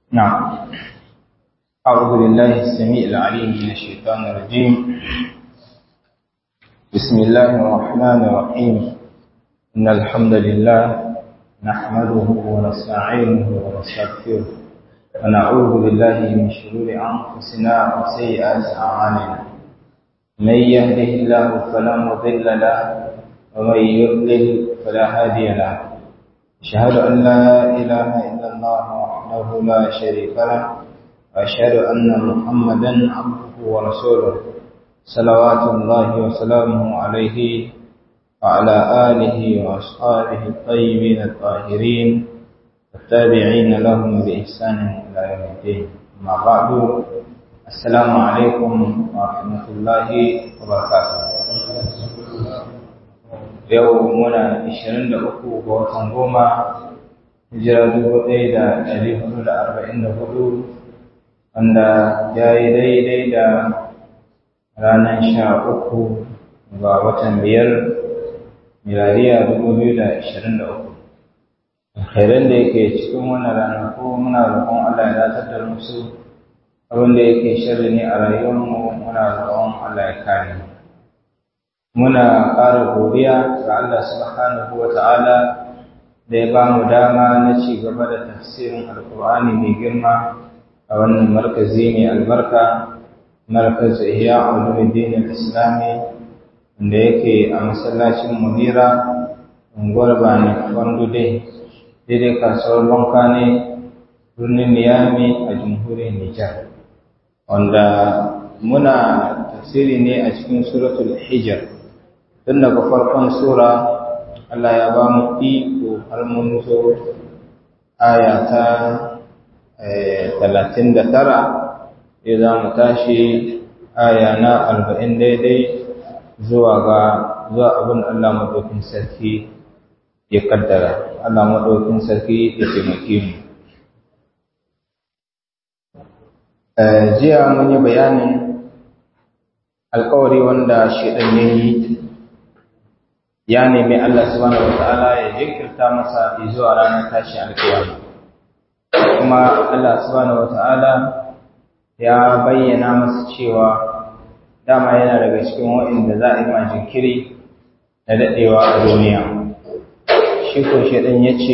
نعم أعوذ بالله السميع العليم من الشيطان الرجيم بسم الله الرحمن الرحيم إن الحمد لله نحمده ونستعينه ونستغفره ونعوذ بالله من شرور أنفسنا وسيئات أعمالنا من يهده الله فلا مضل له ومن يضلل فلا هادي له أشهد أن لا إله إلا الله وحده لا شريك له وأشهد أن محمدا عبده ورسوله صلوات الله وسلامه عليه وعلى آله وأصحابه الطيبين الطاهرين والتابعين لهم بإحسان إلى يوم الدين أما بعد السلام عليكم ورحمة الله وبركاته yau muna 23 ga watan goma hijira 1444 wanda ya yi daidai da ranar sha uku ga watan biyar miladiya 2023 khairan da yake cikin wannan ranaku muna roƙon Allah ya datar da musu abin da yake shirri ne a rayuwarmu muna roƙon Allah ya kare mu muna ƙara godiya ga Allah subhanahu wa ta'ala da ya ba mu dama na ci gaba da tafsirin alkur'ani mai girma a wannan markazi mai albarka markaz ihya ulumuddin al-islami wanda yake a masallacin munira unguwar bani fandude daidai kasuwar banka ne birnin niyami a jamhuriyar nijar wanda muna tafsiri ne a cikin suratul hijr tun daga farkon sura Allah ya ba mu iko har mun zo aya ta talatin da tara ya za mu tashi aya na arba'in daidai zuwa ga zuwa abin Allah maɗaukin sarki ya kaddara Allah maɗaukin sarki ya taimake mu jiya mun yi bayanin alkawari wanda shaidan ya yi ya nemi Allah subhanahu wata'ala ya jinkirta masa zuwa ranar tashi alkiyama kuma Allah subhanahu wata'ala ya bayyana masa cewa dama yana daga cikin waɗanda za a yi ma jinkiri da daɗewa a duniya shi ko shaɗan ya ce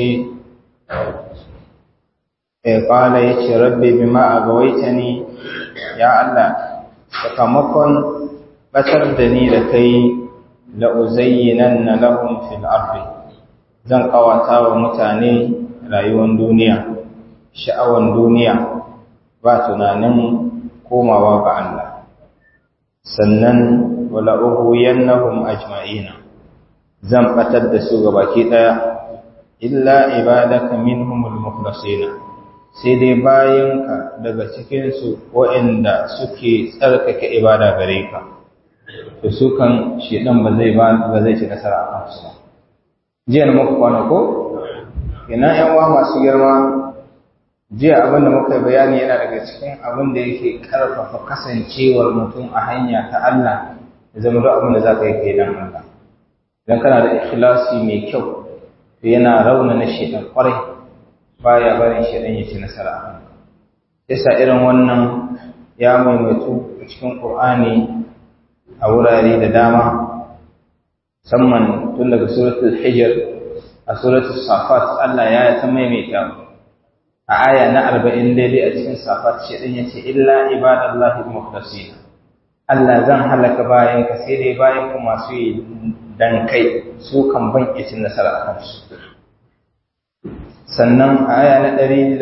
ya ƙwala ya ce rabbi bima a gawaita ni ya Allah sakamakon ɓatar da ni da kai la'uzayyinanna lahum fil ardi zan kawata wa mutane rayuwar duniya sha'awan duniya ba tunanin komawa ga Allah sannan wala ughwiyannahum ajma'ina zan batar da su gabaki daya illa ibadaka minhumul mukhlasin sai dai bayanka daga cikin su waɗanda suke tsarkake ibada gare ka to su kan shedan ba zai ba zai ci nasara a kansu ba jiya na muka kwana ko ina yan uwa masu girma jiya abin da muka bayani yana daga cikin abin da yake karfafa kasancewar mutum a hanya ta Allah ya zama duk abin da za ka yi kai dan Allah idan kana da ikhlasi mai kyau to yana raunana shedan kwarai baya barin shedan ya ci nasara a kanka yasa irin wannan ya maimaitu a cikin Qur'ani a wurare da dama musamman tun daga suratul hijr a suratul safat Allah ya ta maimaita a aya na 40 daidai a cikin safat shi din yace illa ibadallahi mukhlasin Allah zan halaka bayan ka sai dai bayan ku masu yi dan kai su kan ban cin nasara a kansu sannan a aya na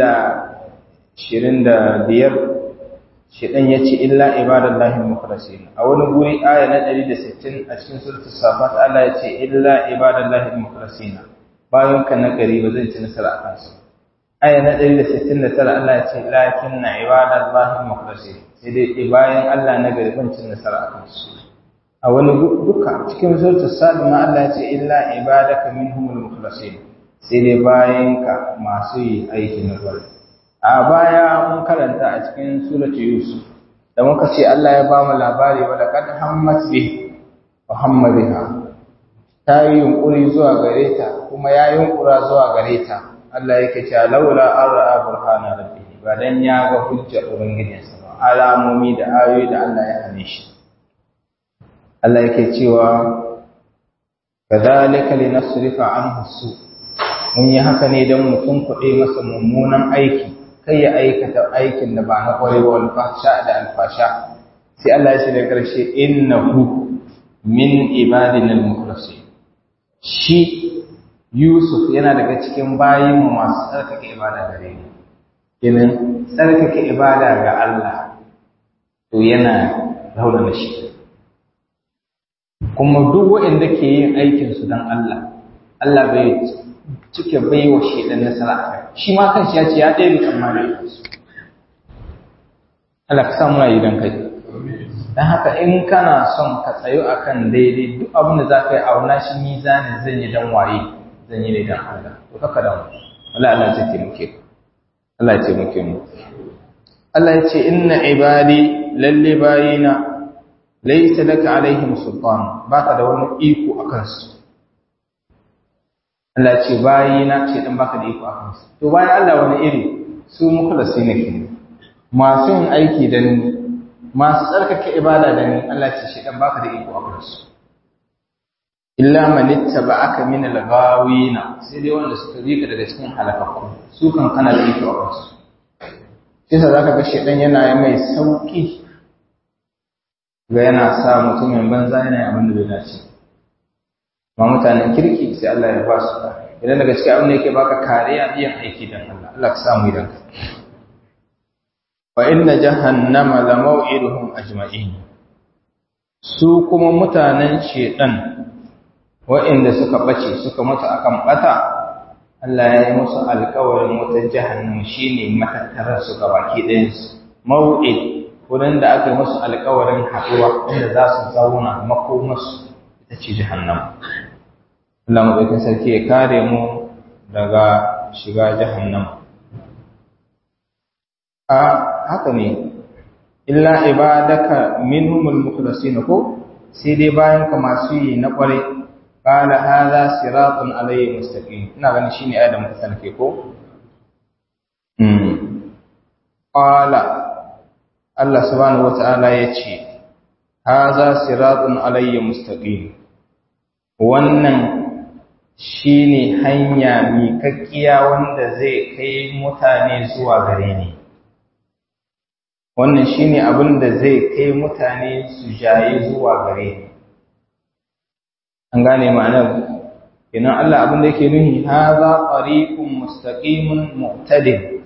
125 shedan yace illa ibadallahi mukhlasin a wani guri aya na 160 a cikin suratul safat Allah yace illa ibadallahi mukhlasin bayan ka na gari ba zai ci nasara a kansu aya na 169 Allah yace lakinna ibadallahi mukhlasin sai dai bayan Allah na gari ban ci nasara a kansu a wani duka cikin suratul sad ma Allah yace illa ibadaka minhumul mukhlasin sai dai bayan ka masu yi aiki na gari a baya mun karanta a cikin suratu yusuf da muka ce Allah ya ba mu labari wa laqad hammat bi wa hamma biha ta yi yunkuri zuwa gare ta kuma ya yunkura zuwa gare ta Allah yake cewa laula an ra'a burhana rabbihi ba dan ya ga hujjar ubangijinsa ba alamomi da ayoyi da Allah ya hane shi Allah yake cewa kadhalika linasrifa anhu su mun yi haka ne dan mutum kuɗe masa mummunan aiki kai ya aikata aikin da ba na kwarai wa alfasha da alfasha sai Allah ya ce da ƙarshe innahu min ibadina al-mukhlasin shi Yusuf yana daga cikin bayin mu masu tsarkake ibada gare ni kenan tsarkake ibada ga Allah to yana raunana shi kuma duk waɗanda ke yin aikin su dan Allah Allah bai cike bai wa shi dan nasara a kai shi ma kanshi ya ce ya ɗaya tsammani su Allah ka samu yi dan kai dan haka in kana son ka tsayo akan daidai duk abin da za ka yi auna shi mizanin zan yi dan waye zan yi ne dan Allah to kaka da mu Allah Allah zai taimake ka Allah ya taimake mu Allah ya ce inna ibadi lalle bayina laysa laka alaihim sultan baka da wani iko akan su Allah ce bayina ce dan baka da iko akan su to bayan Allah wani iri su mukhlasi ne ke masu yin aiki da ni masu tsarkake ibada da ni Allah ce shi dan baka da iko akan su illa man ittaba'aka min al-ghawina sai dai wanda suka bi ka daga cikin halakakku su kan kana da iko akan su sai sa zaka ga shedan yana mai sauki ga yana sa mutumin banza yana yin abin da bai dace ma mutanen kirki sai Allah ya ba su idan daga cikin abin da yake baka kariya biyan aiki dan Allah Allah ka samu idan ka wa inna jahannama la maw'iduhum ajma'in su kuma mutanen shedan wa'inda suka bace suka mutu akan bata Allah ya yi musu alƙawarin wata jahannam shine matattarar su baki ɗayan su maw'id wurin da aka yi musu alƙawarin haɗuwa inda za su zauna makomarsu ita ce jahannam Allah maɗaukin sarki ya kare mu daga shiga jahannam a haka ne illa ibadaka minhumul mukhlasin ko sai dai bayan ka masu yi na ƙware qala hadha siratun alayhi mustaqim ina ganin shine ayat da muka sanke ko mm qala Allah subhanahu wata'ala yace hadha siratun alayhi mustaqim wannan shine hanya miƙaƙƙiya wanda zai kai mutane zuwa gare ni wannan shine abin da zai kai mutane su jaye zuwa gare ni an gane ma'anar idan Allah abin da yake nuhi hadha tariqun mustaqimun mu'tadil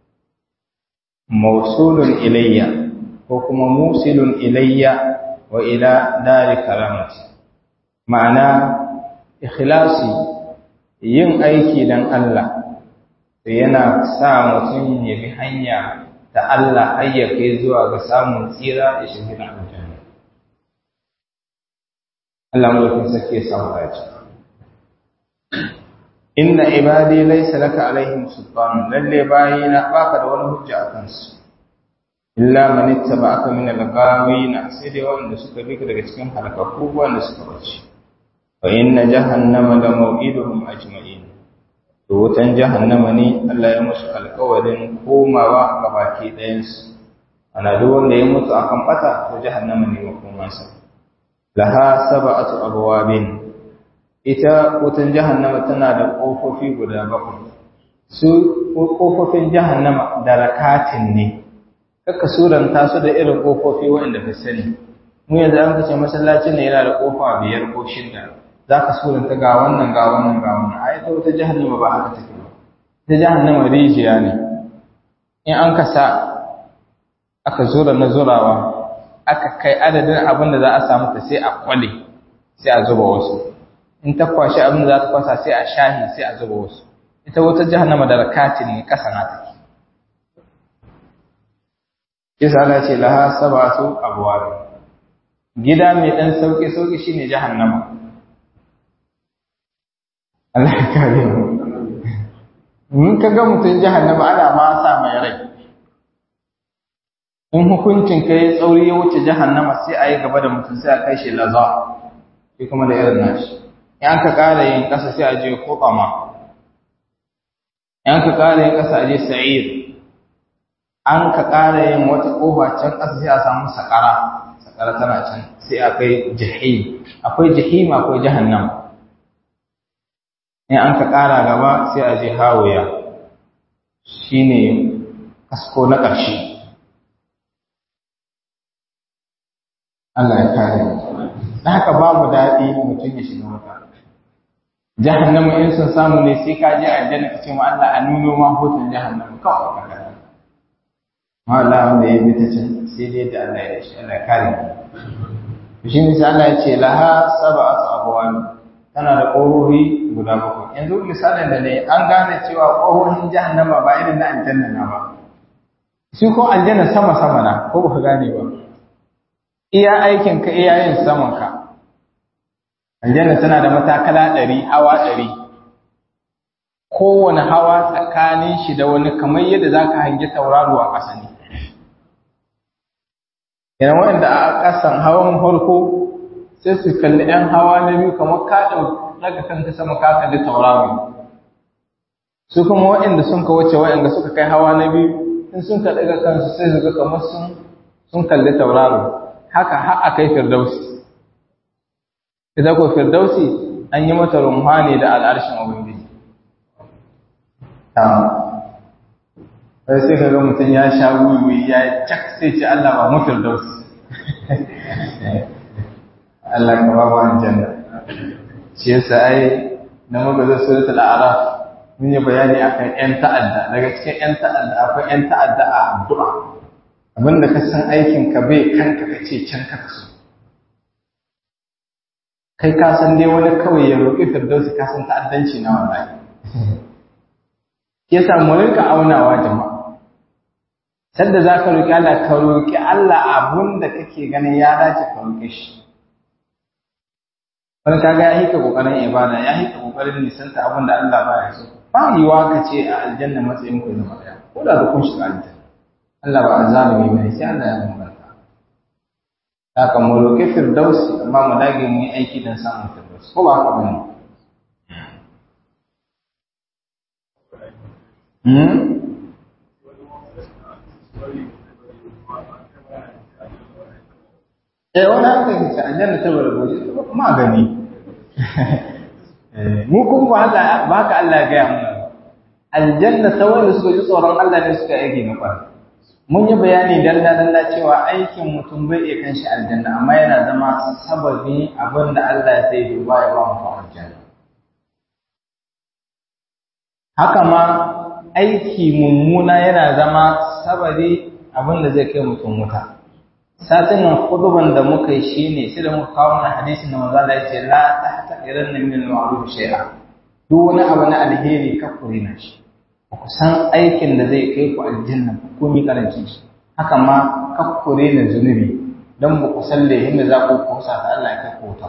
mawsulun ilayya ko kuma musilun ilayya wa ila dari karamati ma'ana ikhlasi yin aiki dan Allah yana sa mutum ya bi hanya ta Allah har ya kai zuwa ga samun tsira da shirgin aljanna Allah mulkin sake samu dace inna ibadi laysa laka alaihim sultan lalle bayina baka da wani hujja akan su illa man ittaba'aka min al-ghawin sai dai wanda suka bi daga cikin halakakku wanda suka bace fa inna jahannama la maw'iduhum ajma'in to wutan jahannama ne Allah ya musu alƙawarin komawa ga baki ɗayan su ana duk wanda ya mutu akan bata to jahannama ne makomansa laha sab'atu abwabin ita wutan jahannama tana da kofofi guda bakwai su kofofin jahannama da rakatin ne kaka suranta su da irin kofofi waɗanda ka sani mu yanzu an kace masallacin ne yana da kofa biyar ko shida za ka suranta ga wannan ga wannan ga wannan a ita wata jahannama ba haka take ba ita jahannama rijiya ne in an ka sa aka zura na zurawa aka kai adadin abin da za a samu ta sai a kwale sai a zuba wasu in ta kwashi abin da za ta kwasa sai a shahi sai a zuba wasu ita wata jahannama da rakatin ne kasa na take Isa Allah ce laha sabatu abwab. Gida mai dan sauki sauki shine jahannama. Allah ya kare mu. Mun kaga mutun jahannama ana ma sa mai rai. In hukuncin kai tsauri ya wuce jahannama sai a yi gaba da mutum sai a kai shi laza. Shi kuma da irin nashi. In ka kara yin kasa sai a je kokama. In ka kara yin kasa a je sa'ir. an ka ƙara yin wata ƙofa can ƙasa sai a samu sakara sakara tana can sai a kai jahim akwai jahim akwai jahannam in an ka ƙara gaba sai a je hawiya shine kasko na ƙarshe Allah ya kare mu da haka babu daɗi mutum ya shiga wuta jahannama in sun samu ne sai ka je aljanna ka ce ma Allah a nuno ma hutun jahannama kawai ka kada ma Allah wanda ya bi ta can sai dai da Allah ya shi Allah ya kare mu shi ne sai Allah ya ce laha sab'atu abwan tana da ƙohohi guda bakwai yanzu misalin da ne an gane cewa ƙohohin jahannama ba irin na aljanna na ba shi ko aljanna sama sama na ko ba ka gane ba iya aikin ka iya yin saman ka aljanna tana da matakala ɗari hawa ɗari kowane hawa tsakanin shi da wani kamar yadda za ka hangi tauraro a ƙasa ne yana waɗanda a ƙasan hawan farko sai su kalli ɗan hawa na biyu kamar ka daga kanka sama ka kalli tauraro su kuma waɗanda sun ka wuce waɗanda suka kai hawa na biyu in sun ka daga kansu sai su ga kamar sun sun kalli tauraro haka har a kai firdausi ita ko firdausi an yi mata rumha ne da al'arshin ubangiji sai sai ka ga mutum ya sha wiwi ya cak sai ce Allah ba mu firdausi Allah ka ba mu aljanna shi yasa ai na magaza suratul a'raf mun yi bayani akan ƴan ta'adda daga cikin ƴan ta'adda akwai ƴan ta'adda a addu'a abinda ka san aikin ka bai kanka ka ce can ka so kai ka san dai wani kawai ya roƙi firdausi ka san ta'addanci na wallahi ke sa mu rinka aunawa jama'a sanda za ka roƙi Allah ka roƙi Allah abun da kake ganin ya dace ka roƙe shi wani kaga ya hika kokarin ibada ya hika kokarin nisanta abin da Allah ba ya so ba yiwa ka ce a aljanna matsayin ku zama daya ko da kun shiga aljanna Allah ba azalimi bane sai Allah ya bambanta haka mu roƙi firdausi amma mu dage mu yi aiki don samun firdausi ko ba haka bane Hmm? Eh wani haka ke ce aljanna ta bar goje ma gani. Mu kuma ba haka ba haka Allah ya gaya mana. Aljanna ta wanda suka ji tsoron Allah ne suka aiki na kwari. Mun yi bayani dalla dalla cewa aikin mutum bai iya kan shi aljanna amma yana zama sababi abin da Allah zai duba ya ba mu aljanna. Haka ma aiki mummuna yana zama sababi abin da zai kai mutum wuta. satin nan khutban da muka yi shine sai da muka kawo mana hadisin da manzo Allah ya ce la tahtaqiranna min al-ma'ruf shay'a duk wani abu na alheri ka kure na shi ku san aikin da zai kai ku aljanna ko mi karancin shi haka ma ka kure na zunubi dan ba ku san lehin da za ku kusa ta Allah ya kai ku wuta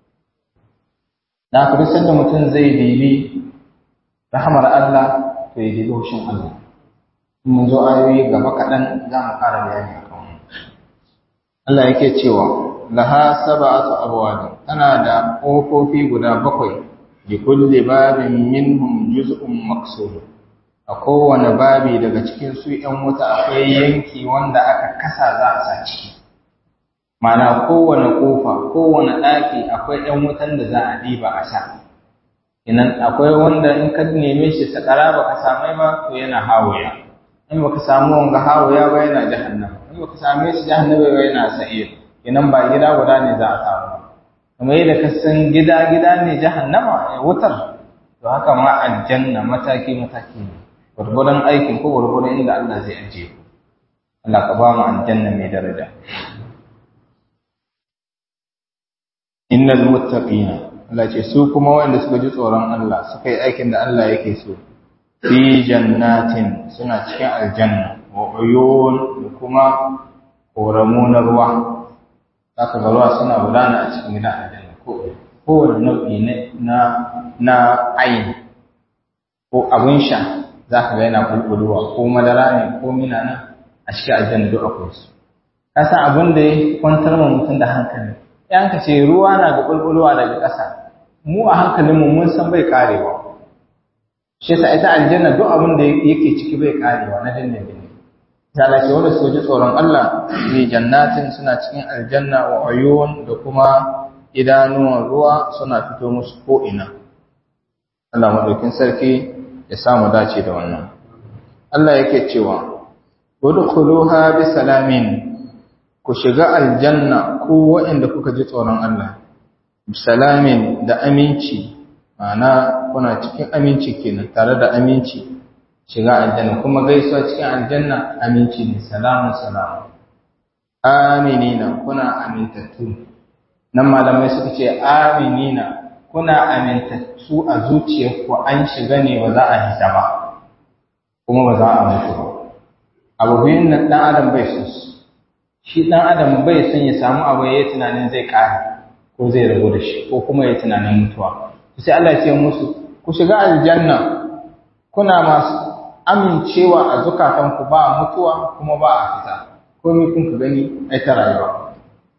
da ku san da mutum zai dibi rahmar Allah to ya dibi hushin Allah mun zo ayoyi gaba kaɗan za mu ƙara bayani a Allah yake cewa laha sab'atu abwab tana da kofofi guda bakwai li kulli babin minhum juz'un maqsud a kowane babi daga cikin su ɗan wuta akwai yanki wanda aka kasa za a sa ciki mana kowane kofa kowane ɗaki akwai ɗan wutan da za a diba a sha inan akwai wanda in ka neme shi sakara baka samai ba to yana hawaya in baka samu wanga hawaya ba yana jahannama in baka same shi jahannama ba yana sa'ir inan ba gida guda ne za a samu kamar yadda ka san gida gida ne jahannama ya wutar to haka ma aljanna mataki mataki ne gurgurdan aikin ko gurgurdan inda Allah zai ajiye ku Allah ka ba mu aljanna mai daraja innal muttaqina Allah ce su kuma wanda suka ji tsoron Allah suka yi aikin da Allah yake so fi jannatin suna cikin aljanna wa uyun da kuma koramu na ruwa zaka ga ruwa suna gudana a cikin gidan aljanna ko kowane nau'i na na ayin ko abin sha zaka ga yana bulbulwa ko madara ne ko mina nan a cikin aljanna duk akwai su ka san abin da ya kwantar ma mutum da hankali yan ka ce ruwa na ga bulbulwa daga ƙasa mu a hankalinmu mun san bai karewa shi yasa ita aljanna duk abin da yake ciki bai karewa na dindindin ta ce wanda suka ji tsoron Allah ne jannatin suna cikin aljanna wa uyun da kuma idanuwan ruwa suna fito musu ko ina Allah madaukin sarki ya samu dace da wannan Allah yake cewa udkhuluha bi salamin ku shiga aljanna ku waɗanda kuka ji tsoron Allah bi salamin da aminci ma'ana kuna cikin aminci kenan tare da aminci shiga aljanna kuma gaisuwa cikin aljanna aminci ne salamun salamu aminina kuna amintattu nan malamai suka ce aminina kuna amintattu a zuciyarku an shiga ne ba za a hita ba kuma ba za a mutu ba abu biyun nan dan adam bai son su shi dan adam bai son ya samu abu ya yi tunanin zai kare ko zai rabu da shi ko kuma ya tunanin mutuwa sai Allah ya ce musu ku shiga aljanna kuna masu amincewa a zukatanku ba mutuwa kuma ba a fita komai kun ka gani ai ta rayuwa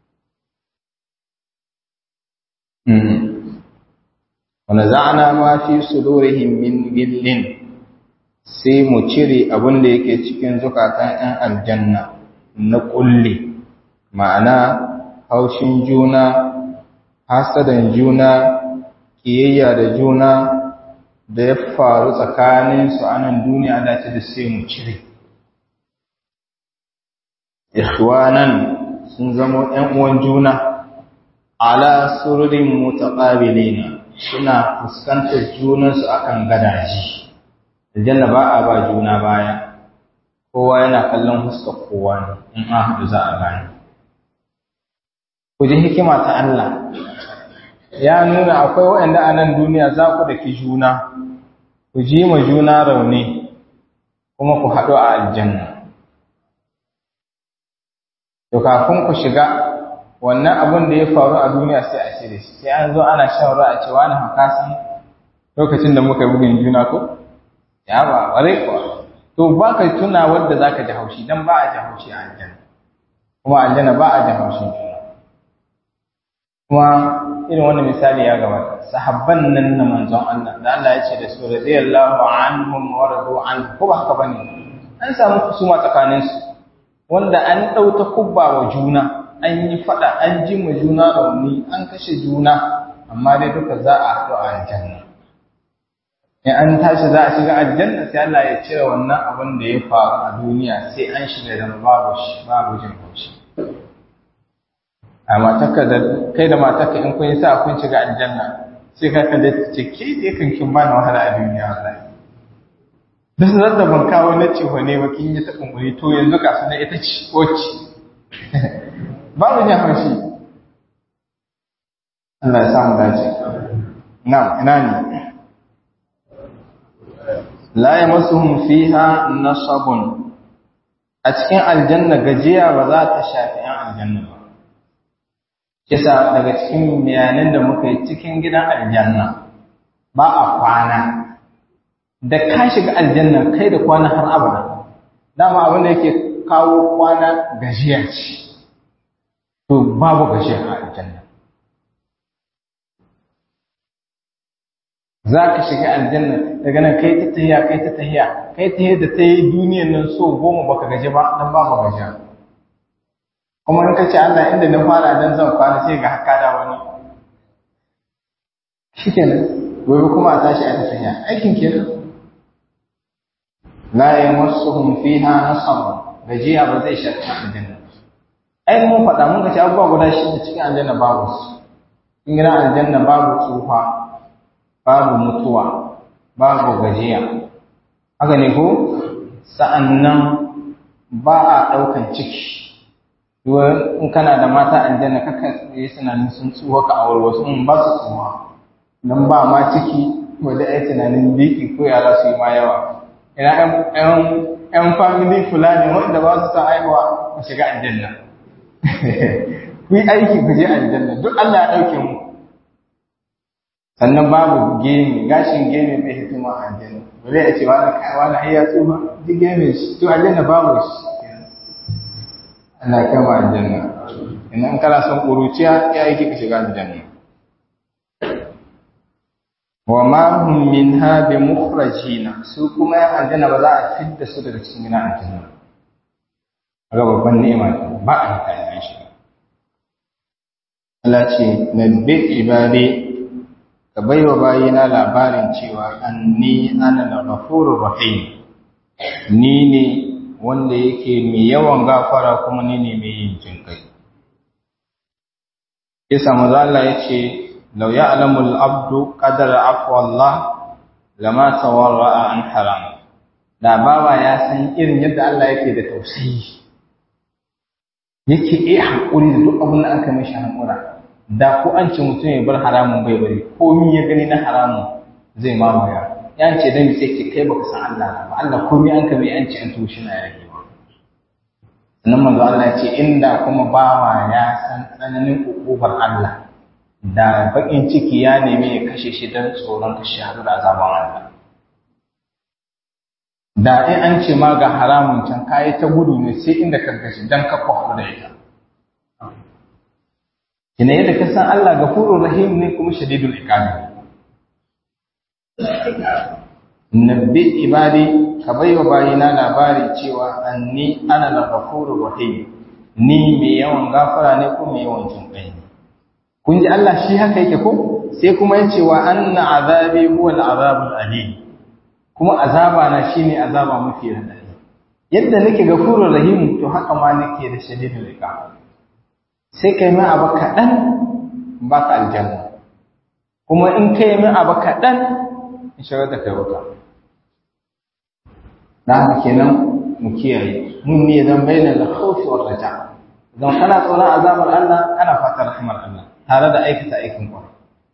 wanda za'ana ma fi sudurihim min gillin sai mu cire abin da yake cikin zukatan 'yan aljanna na kulle ma'ana haushin juna hasadan juna kiyayya da juna da ya faru tsakaninsu a nan duniya da ce da sai mu cire ikhwanan sun zama ‘yan uwan juna ala sururin mutaqabilina suna fuskantar junansu akan gadaji aljanna ba a ba juna baya kowa yana kallon fuskar kowa ne in an haɗu za a gane ku ji hikima ta Allah ya nuna akwai waɗanda a nan duniya za ku daki juna ku ji ma juna rauni kuma ku haɗu a aljanna to kafin ku shiga wannan abin da ya faru a duniya sai a shirye shi sai an zo ana shan ruwa a ce wani haka san lokacin da muka bugun juna ko ya ba ware kuwa to ba ka tuna wadda za ka ji haushi don ba a ji haushi a aljanna kuma aljanna ba a ji haushin juna kuma irin wannan misali ya gabata sahabban nan na manzon Allah da Allah ya ce da su radiyallahu anhum wa radu an ko ba haka bane an samu kusuma tsakanin su wanda an dauta kubba wa juna an yi fada an ji ma juna rauni an kashe juna amma dai duka za a haɗu a aljanna in an tashi za a shiga aljanna sai Allah ya cire wannan abin da ya faru a duniya sai an shiga da babu shi babu jin haushi a matarka da kai da matarka in kun yi sa kun shiga aljanna sai ka kalle ta ce ke je kan kin bani wahala a duniya wallahi da zan da ban kawo na ce wane ba kin yi ta kumburi to yanzu ka sanar ita ce wacce babu jin haushi Allah ya samu dace na'am ina ne la yamassuhum fiha nasabun a cikin aljanna gajiya ba za ta shafi 'yan aljanna ba kisa daga cikin bayanan da muka yi cikin gidan aljanna ba a kwana da ka shiga aljanna kai da kwana har abada dama abin da yake kawo kwana gajiya ce to babu gajiya a aljanna za ka shiga aljanna daga nan kai ta tahiya kai ta tahiya kai ta da ta yi duniyan nan so goma baka gaji ba dan babu gajiya kuma in ka ce Allah inda na fara dan zan kwana sai ga haka da wani shikenan gobe kuma a tashi a tafiya aikin kenan la yamassuhum fiha nasab gajiya ba zai shafi aljanna ai mun faɗa mun ka ce abubuwa guda shida cikin aljanna babu su in gidan aljanna babu tsufa babu mutuwa babu gajiya haka ne ko sa'annan ba a ɗaukan ciki in kana da mata aljanna kaka yi tunanin sun tsuwa ka aure wasu in ba su tsuwa don ba ma ciki wadda ya tunanin biki ko yara su yi ma yawa ina yan family fulani wanda ba su san aihuwa ku shiga aljanna ku yi aiki ku je aljanna duk Allah ya ɗauke mu sannan babu gemi gashin gemi bai hikima a aljanna ba zai ce wani kai wani ai ya tsufa duk gemi shi to aljanna babu shi Allah kama aljanna in kana son ƙuruciya ya aiki ka shiga aljanna wa ma hum minha bi mukhrajina su kuma ya aljanna ba za a fidda su daga cikin gidan aljanna ga babban ni'ima ba a haka yan shi Allah ce nabbi ibadi ka baiwa bayina labarin cewa anni ana al-ghafurur rahim ni ne wanda yake mai yawan gafara kuma ni ne mai yin jinkai Isa maza Allah ya ce, Lau ya alamul abdu ƙadar Allah lama tawarra'a an haram. Da bawa ya san irin yadda Allah yake da tausayi, yake iya haƙuri da duk abin da aka mashi haƙura. Da ko an ce mutum ya bar haramun bai bari, komi ya gani na haramun zai mamaya. Ya ce dan sai ke kai baka san Allah ba, Allah komi an kame an ce an tushe na yake ba. sannan manzo Allah ce inda kuma bawa ya san tsananin ukubar Allah da bakin ciki ya nemi ya kashe shi don tsoron kashe hadu da azaban Allah da in an ce ma ga haramun can kayi ta gudu ne sai inda ka kashe don ka kwafu da ita kina yadda ka san Allah gafurur rahim ne kuma shadidul iqabi nabbi ibadi ka baiwa bayina labari cewa anni ana al-ghafurur rahim ni mai yawan gafara ne ko mai yawan jinkai ne kun ji Allah shi haka yake ko sai kuma ya ce wa anna azabi huwa al-azabul alim kuma azaba na shine azaba mafi radadi yadda nake gafurur rahim to haka ma nake da shadidul iqab sai kai mai abu kadan baka aljanna kuma in kai mai abu kadan in shigar da kai wuta da haka kenan mu kiyaye mun ne zan bayyana da khawfi wa raja idan kana tsoron azabar Allah kana fatan rahmar Allah tare da aikata aikin kwarai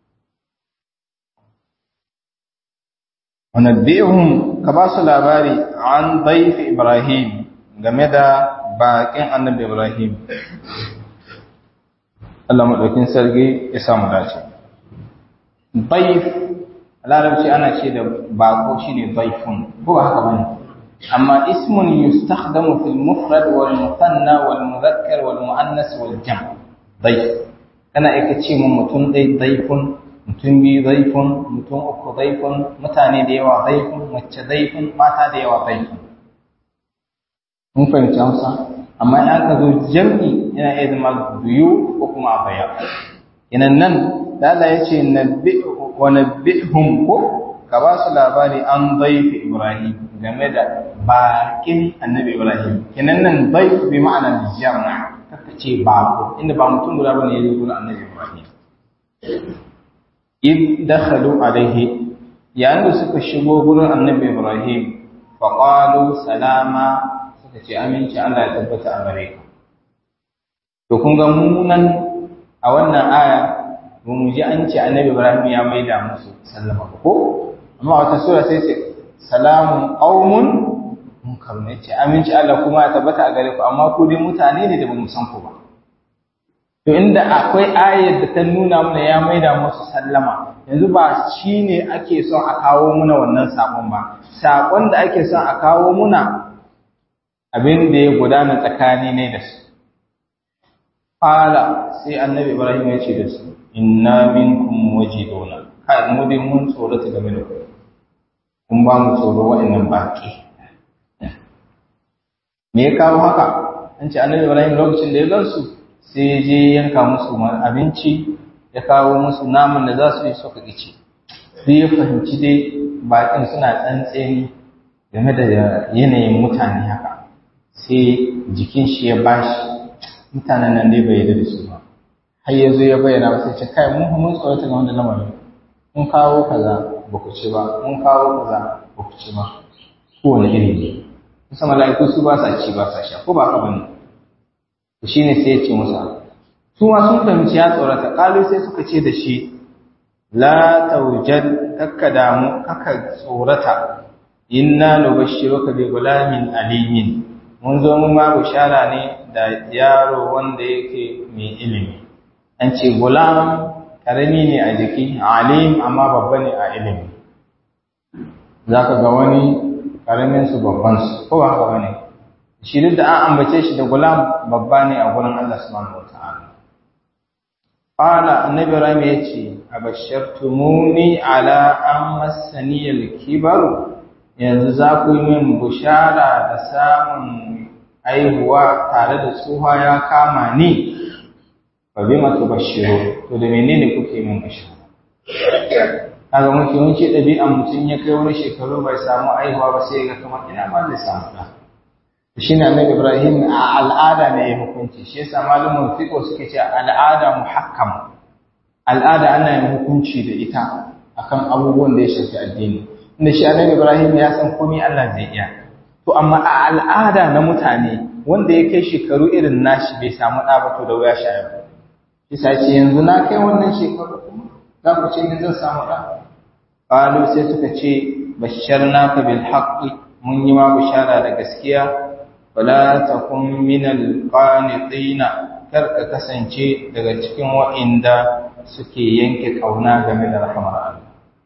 wa nabbihum ka ba su labari an dayf Ibrahim game da baƙin annabi Ibrahim Allah madaukin sarki ya samu dace dayf larabci ana ce da bako shine dayfun ko ba haka bane أما اسم يستخدم في المفرد والمثنى والمذكر والمؤنث والجمع ضيف أنا إكتشي من متون ضي ضيف متون بي ضيف متون أكو ضيف متاني ديوا ضيف متش ضيف ماتا ديوا ضيف mun fahimci Hausa amma in aka zo jam'i yana iya zama biyu ko kuma a baya inan nan da Allah ya ce nabbi wa nabbihum ko ka ba su labari an daifi Ibrahim game da bakin annabi Ibrahim kenan nan daif bi ma'ana jama'a kaka ce bako inda ba mutum guda bane ya zo gurin annabi Ibrahim id dakhalu alaihi yayin da suka shigo gurin annabi Ibrahim fa qalu salama suka ce aminci Allah ya tabbata a gare ka to kun ga mu nan a wannan aya mu ji an ce annabi Ibrahim ya maida musu sallama ko amma wata sura sai ce salamun qaumun munkar ne ce aminci Allah kuma ya tabbata a gare ku amma ku dai mutane ne da bamu san ku ba to inda akwai ayar da ta nuna mana ya maida musu sallama yanzu ba shine ake son a kawo muna wannan sakon ba sakon da ake son a kawo muna abin da ya gudana tsakani ne da su Fala sai annabi Ibrahim ya ce da su inna minkum wajiduna kai mu dai mun tsorata game da ku kun ba mu tsoro wa'annan baki me ya kawo haka an ce annabi Ibrahim lokacin da ya gansu sai ya je yanka musu abinci ya kawo musu naman da za su yi suka kici sai ya fahimci dai bakin suna tsantseni game da yanayin mutane haka sai jikin shi ya bashi mutanen nan dai bai yarda da su ba har ya zo ya bayyana sai ce kai mun mun tsorata ga wanda lamarin mun kawo kaza ba ku ci ba mun kawo kaza ba ku ci ba kowane iri ne kusa mala'iku su ba sa ci ba sa sha ko ba ka bane to shine sai ya ce musa su ma sun fahimci ya tsorata kalu sai suka ce da shi la tawjad kakka damu kakka tsorata inna nubashshiruka bi gulamin alimin mun zo mun ma bishara ne da yaro wanda yake mai ilimi an ce gulam karami ne a jiki alim amma babba ne a ilimi zaka ga wani karamin su babban su ko ba haka bane shi duk da an ambace shi da gulam babba ne a gurin Allah subhanahu wataala qala annabi Ibrahim yace abashirtumuni ala an massani al-kibar yanzu za ku yi min bushara da samun aihuwa tare da tsuha ya kama ni fa bima tubashshiru to da menene kuke min bashara kaga muke wanke ɗabi'an mutum ya kai wani shekaru bai samu aihuwa ba sai ga kamar ina ma zai samu ɗa shi ne annabi ibrahim a al'ada ne ya hukunci shi yasa malumin fiqh suke ce al'ada muhakkam al'ada ana yin hukunci da ita akan abubuwan da ya shafi addini inda shi annabi ibrahim ya san komai Allah zai iya to amma a al'ada na mutane wanda ya kai shekaru irin nashi bai samu ɗa ba to da wuya shayar bisa ce yanzu na kai wannan shekaru kuma za ku ce ni zan samu ɗa qalu sai suka ce basharnaka bil haqqi mun yi ma bishara da gaskiya wala takun minal qanitina kar ka kasance daga cikin wa'inda suke yanke kauna game da rahmar Allah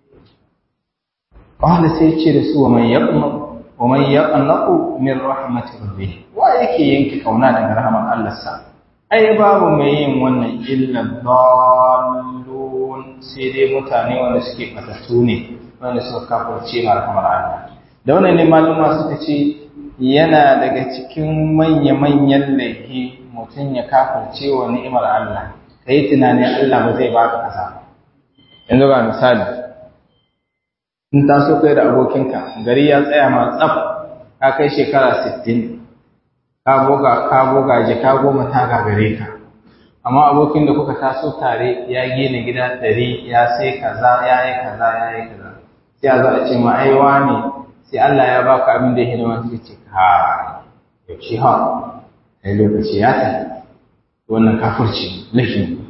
qala sai ce da su wa man yaqna wa man yaqnaqu min rahmati rabbih wa yake yanke kauna daga rahmar Allah sa ai babu mai yin wannan illa dallun sai dai mutane wanda suke fatattu ne wanda suka kafirce ma rahmar Allah da wannan ne maluma suka ce yana daga cikin manya-manyan laifi mutum ya kafirce wa ni'imar Allah ka yi tunanin Allah ba zai baka kasa yanzu ga misali in ta so kai da abokinka gari ya tsaya ma tsaf ka kai shekara 60 ka boga ka boga je ka goma ta gagare ka amma abokin da kuka taso tare ya gina gida ɗari ya sai kaza ya yi kaza ya yi kaza sai a za a ce ma aiwa ne sai Allah ya baka abin da ya hidima sai ce ka yaushe ha sai lokaci ya tafi wannan kafirci laifin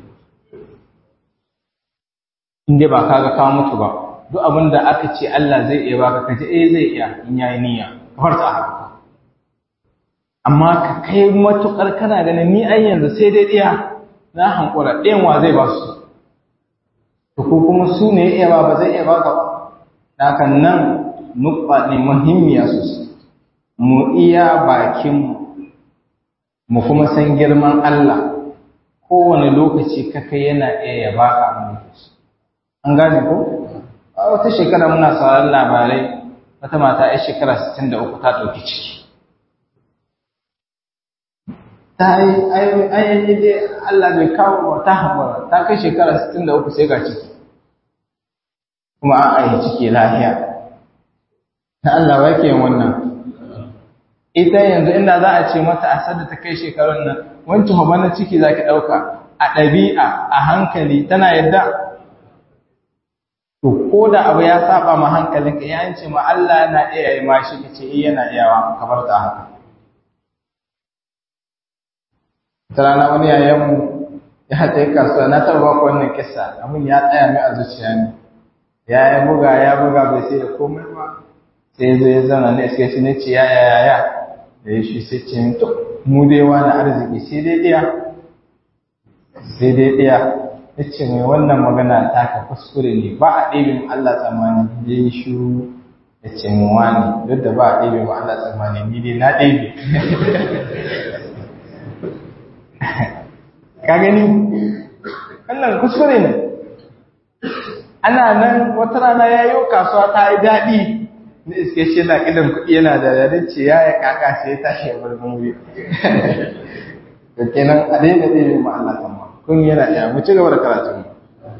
in dai ba kaga kawo mutu ba duk abin da aka ce Allah zai iya baka kaje eh zai iya in yayi niyya ka farta haka amma ka kai matukar kana ganin ni ai yanzu sai dai iya na hankura ɗayan wa zai ba su to ko kuma su ne iya ba ba zai iya baka ba haka nan nukba ne muhimmiya sosai mu iya bakinmu mu kuma san girman Allah kowane lokaci kaka yana iya ya baka abin da su an gane ko a wata shekara muna sauran labarai wata mata ya shekara 63 ta ɗauki ciki ta yi ayyani dai Allah bai kawo wa ta haɓara ta kai shekara 63 sai ga ciki kuma an ayi ciki lahiya ta Allah wake wannan ita yanzu inda za a ce mata a sadda ta kai shekarun nan wancan hobanar ciki za ki ɗauka a ɗabi'a a hankali tana yadda to ko da abu ya saba ma hankalinka ya ce ma Allah yana iya yi ma shi ka ce iya yana iyawa kamar ta haka ta rana wani yayanmu ya ta yi kasuwa na taɓa ba wannan kisa abin ya tsaya mai a zuciya ne ya yi buga ya buga bai sai da komai ba sai zai ya zana ne sai shi ne ce ya ya ya da ya shi sai ce to mu dai wani arziki sai dai ɗaya sai dai ɗaya ya ce mai wannan magana ta ka kuskure ne ba a ɗebin Allah tsammani ya yi shuru ya ce mu wani duk da ba a ɗebin wa Allah tsammani ni dai na ɗebe ka gani wannan kuskure ne ana nan wata rana ya yi kasuwa ta yi daɗi na iske shi na idan kuɗi yana da yadda ce ya yi kaka sai ya tashi ya bar wuri da kenan a daina ɗaya ma Allah sama kun yana iya mu ci gaba da karatu mu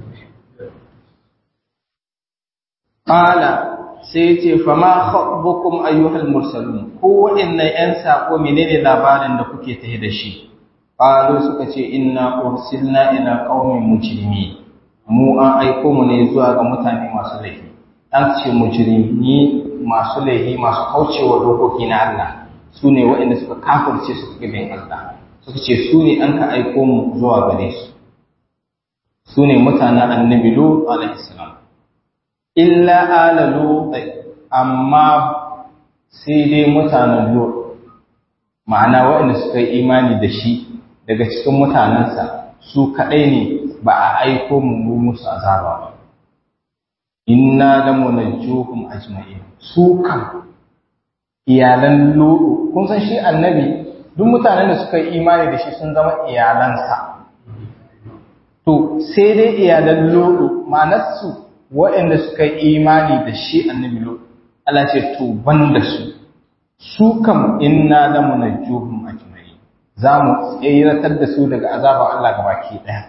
qala sai ce fa ma khabbukum ayyuhal mursalun ko waɗannan yan sako menene labarin da kuke tafi da shi qalu suka ce inna ursilna ila qaumin mujrimin mu an aiko mu ne zuwa ga mutane masu laifi an ce mujrimi masu laifi masu kaucewa dokoki na Allah su ne waɗanda suka kafirce su bin Allah suka ce su ne an ka aiko mu zuwa gare su su ne mutanen annabi Lut alaihi salam illa ala Lut amma sai dai mutanen Lut ma'ana waɗanda suka yi imani da shi daga cikin mutanensa su kaɗai ne ba a aiko mu musu azaba ba inna la munajjuhum ajma'in su kan iyalan lutu kun san shi annabi duk mutanen da suka yi imani da shi sun zama iyalansa to sai dai iyalan lutu ma'anarsu waɗanda suka yi imani da shi annabi lutu Allah ce to ban da su su kam inna la munajjuhum ajma'in za mu tsiratar da su daga azabar Allah gabaki daya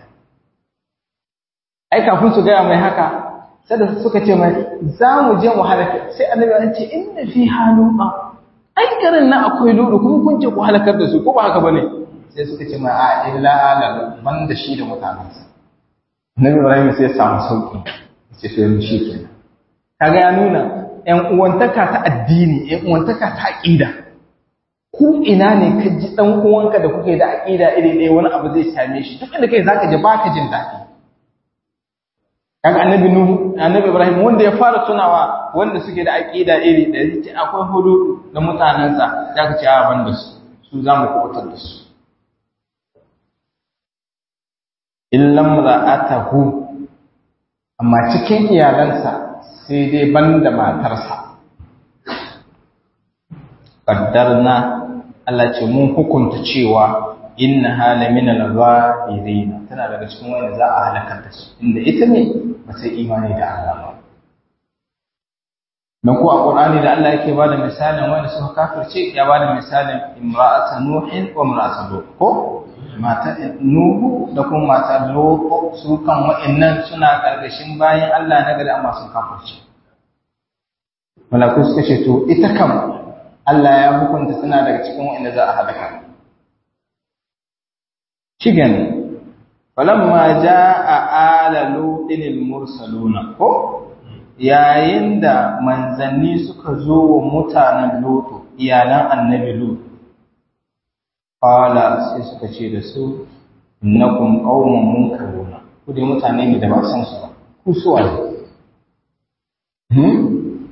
ai kafin su gaya mai haka sai da suka ce mai za mu je mu halaka sai annabi an ce inna fi haluqa ai garin nan akwai lulu kuma kun ce ku halakar da su ko ba haka bane sai suka ce mai a illa ala ban da shi da mutanensa annabi Ibrahim sai ya samu sauki sai sai mu shi kenan kaga ya nuna ƴan uwantaka ta addini ƴan uwantaka ta aqida ku ina ne ka ji dan uwanka da kuke da aqida iri ɗaya wani abu zai same shi duk inda kai zaka ji baka jin daɗi kaga annabi nuhu annabi ibrahim wanda ya fara tunawa wanda suke da aqida iri ɗaya yace akwai hudu da mutanansa zaka ce a ban da su su zamu kubutar da su illam ra'atahu amma cikin iyalansa sai dai banda matarsa qaddarna Allah ce mun hukunta cewa inna hala min al-ghabirin tana daga cikin wanda za a halakar da su inda ita ne ba sai imani da Allah ba dan ko a Qur'ani da Allah yake bada misalin wanda suka kafirce ya bada misalin imra'atu nuhin wa imra'atu lut ko mata nuhu da kuma mata lut su kan wa'annan suna karkashin bayan Allah na gari amma sun kafirce malaku suka ce to ita kam Allah ya hukunta tana daga cikin wa'anda za a halaka shigan falamma jaa ala lutin mursaluna ko yayin da manzanni suka zo wa mutanen lutu iyalan annabi lutu qala sai suka ce da su innakum qaumun munkaruna ku dai mutane ne da ba san su ba ku suwa hmm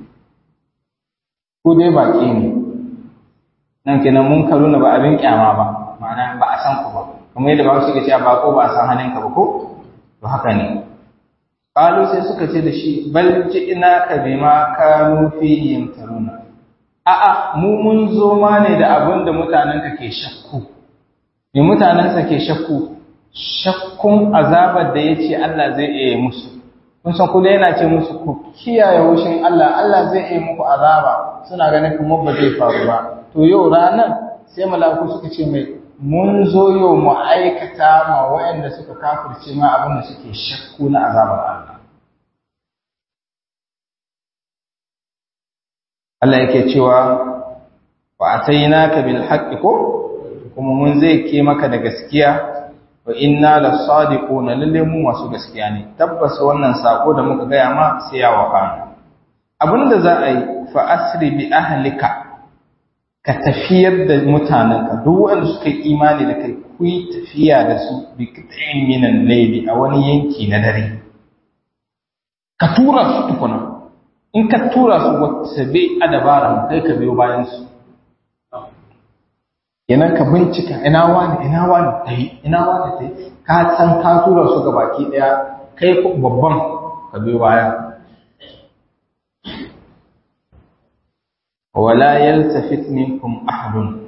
ku dai baki ne nan kenan munkaruna ba abin kyama ba ma'ana ba a san ku ba kamar yadda ba su ke cewa ba ko ba a san halinka ba ko to haka ne qalu sai suka ce da shi bal ina ka bima kanu fihi yamtaruna a a mu mun zo ma ne da abin da mutanen ka ke shakku me mutanen sa ke shakku shakkun azabar da yace Allah zai iya musu kun san kullu yana ce musu ku kiyaye wushin Allah Allah zai iya muku azaba suna ganin kuma ba zai faru ba to yau ranar sai malaku suka ce mai mun zo yau mu aikata ma waɗanda suka kafirce ma abin da suke shakku na azabar Allah. Allah yake cewa wa atainaka bil haqqi ko kuma mun zai ke maka da gaskiya wa inna lasadiquna lalle mu masu gaskiya ne tabbas wannan sako da muka gaya ma sai ya waka abinda za a yi fa asri bi ahlika ka tafiyar da mutanenka duk wanda suka yi imani da kai ku yi tafiya da su bi kitsayin minan laili a wani yanki na dare ka tura su tukuna in ka tura su wata bai a dabaran kai ka biyo bayan su yanan ka bincika ina wani ina wani ta yi ina wani ta yi ka san ka tura su ga baki daya kai babban ka biyo baya wala yaltafit minkum ahadun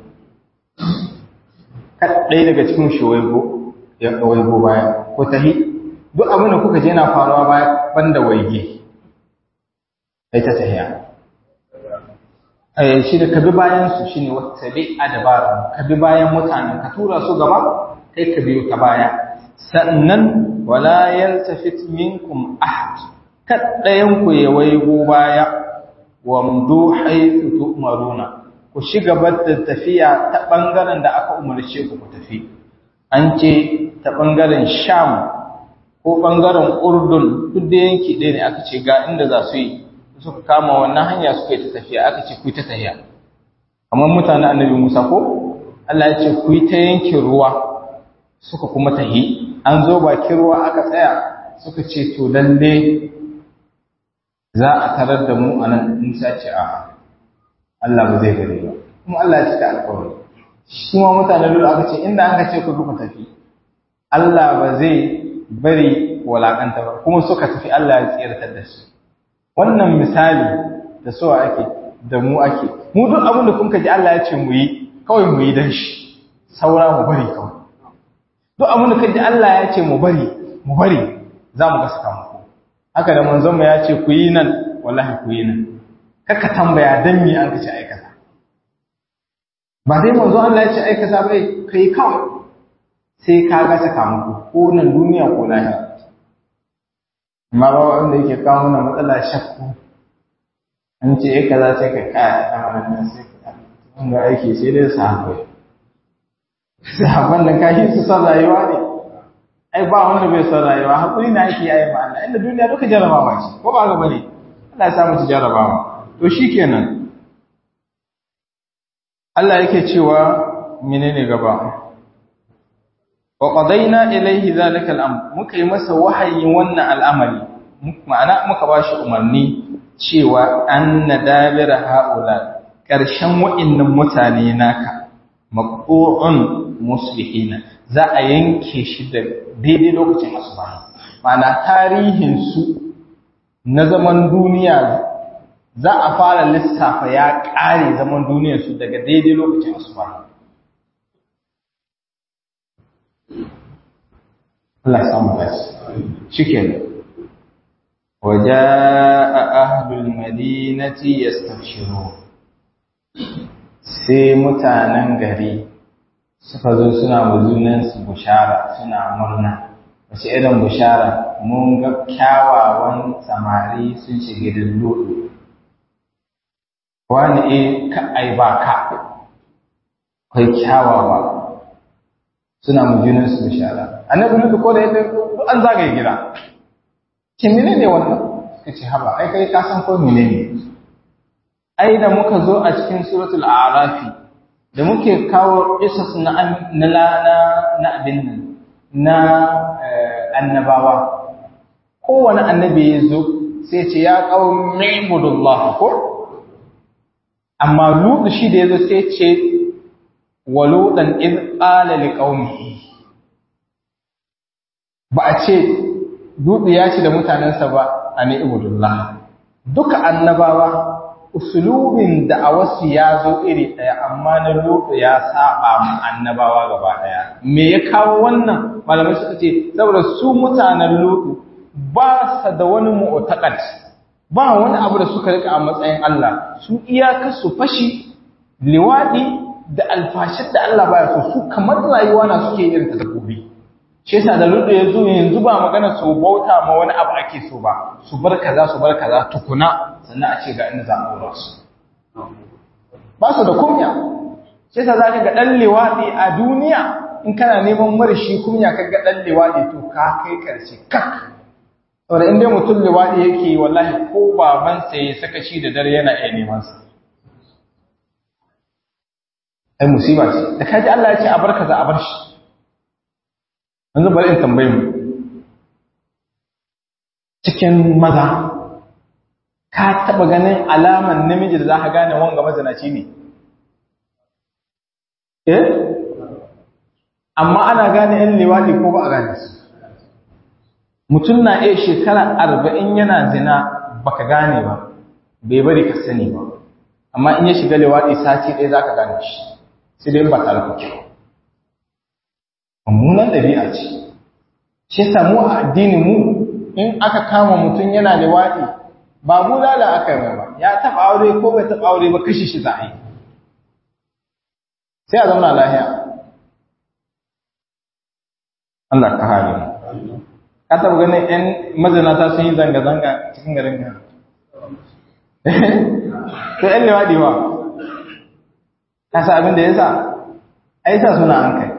kadai daga cikin shi waigo ya waigo baya ko tahi duk abin da kuka je na faruwa baya banda waige ai ta tahiya eh shi da kabi bayan su shine wattabi adbar kabi bayan mutanen ka tura su gaba kai ka biyo ka baya sannan wala yaltafit minkum ahad kaddayan ku ya waigo baya wamdu haythu tu'maruna ku shiga da tafiya ta bangaren da aka umarce ku ku tafi an ce ta bangaren sham ko bangaren urdun duk da yanki ɗaya ne aka ce ga inda za su yi suka kama wannan hanya suka yi ta tafiya aka ce ku yi ta tafiya kamar mutanen annabi musa ko Allah ya ce ku yi ta yankin ruwa suka kuma tahi an zo bakin ruwa aka tsaya suka ce to lalle za a tarar da mu a nan Musa ce a Allah ba zai gare ba kuma Allah ya cika alƙawari shi ma mutane dole aka ce inda aka ce ku duka tafi Allah ba zai bari walakanta ba kuma suka tafi Allah ya tsiratar da su wannan misali da so ake da mu ake mu duk abin da kuka ji Allah ya ce mu yi kawai mu yi dan shi saura mu bari kawai duk abin da kaji Allah ya ce mu bari mu bari za mu ga sakamako haka da manzon mu ya ce ku yi nan wallahi ku yi nan kaka tambaya dan me an kace aikata ba dai manzo Allah ya ce aikata bai kai kawai sai ka ga sakamako ko nan duniya ko lahira amma ba wanda yake kawo mana matsala shakku an ce ai kaza sai ka kaya a wannan sai ka wanda aiki sai dai sahabbai sahabban nan kashi su son rayuwa ne ai ba wanda bai son rayuwa hakuri na ake yi ma Allah inda duniya duka jarabawa ce ko ba ga bane Allah ya samu ci jarabawa to shikenan Allah yake cewa menene gaba wa qadaina ilayhi zalika al-amr muka yi masa wahayin wannan al'amari ma'ana muka bashi umarni cewa anna dabira haula karshen wa'annan mutane naka maqtu'un muslihina za a yanke shi da daidai lokacin asuba ma'ana tarihin su na zaman duniya za a fara lissafa ya ƙare zaman duniyarsu daga daidai lokacin asuba Allah samu basi cikin waje a ahlul madinati ya sai mutanen gari suka zo suna muzunansu bushara suna murna wace irin bushara mun ga kyawawan samari sun shiga dillodo wani e ka ai ba ka kai kyawawa suna mujunin su bishara annabi nuka ko da yadda an zagaye gida ce mene ne wannan suka ce haba ai kai ka san ko mene ne ai da muka zo a cikin suratul a'rafi da muke kawo isas na na na abin nan na annabawa kowane annabi ya zo sai ce ya qaumi ibudullah ko amma lutu shi da yazo sai ce waludan iz qala liqaumihi ba a ce lutu ya ce da mutanensa ba ani ibudullah duka annabawa usulubin da a wasu ya zo iri ɗaya amma na lutu ya saba mu annabawa gaba ɗaya me ya kawo wannan malamai suka ce saboda su mutanen lutu ba sa da wani mu'taqad ba wani abu da suka rika a matsayin Allah su iyaka su fashi liwadi da alfashir da Allah baya so su kamar rayuwa na suke yin ta dabbobi shi yasa da lutu ya zo yanzu ba magana su bauta ma wani abu ake so ba su bar kaza su bar kaza tukuna sannan a ce ga inda za a dora su ba su da kunya shi yasa zaka ga dan liwadi a duniya in kana neman marashi kunya ka ga dan liwadi to ka kai karshe kak saboda in dai mutum liwaɗi yake wallahi ko babansa ya saka shi da dare yana iya neman sa ai musiba ce da kaji Allah ya ce a bar kaza a bar shi yanzu bari in tambaye mu cikin maza ka taba ganin alaman namiji da za ka gane wanga mazinaci ne eh amma ana gane yan liwaɗi ko ba a gane su mutum na iya shekara arba'in yana zina baka gane ba bai bari ka sani ba amma in ya shiga lewaɗi sati ɗaya za ka gane shi sai dai ba tare kuke mummunan ɗabi'a ce shi samu a addini mu in aka kama mutum yana lewaɗi ba mu lala aka yi ba ya taɓa aure ko bai taɓa aure ba kashi shi za a yi sai a zauna lahiya Allah ka hare mu ka taɓa ganin 'yan mazinata sun yi zanga-zanga cikin garin ka to 'yan lewaɗi ba ka sa abin da ya sa ai sa suna an kai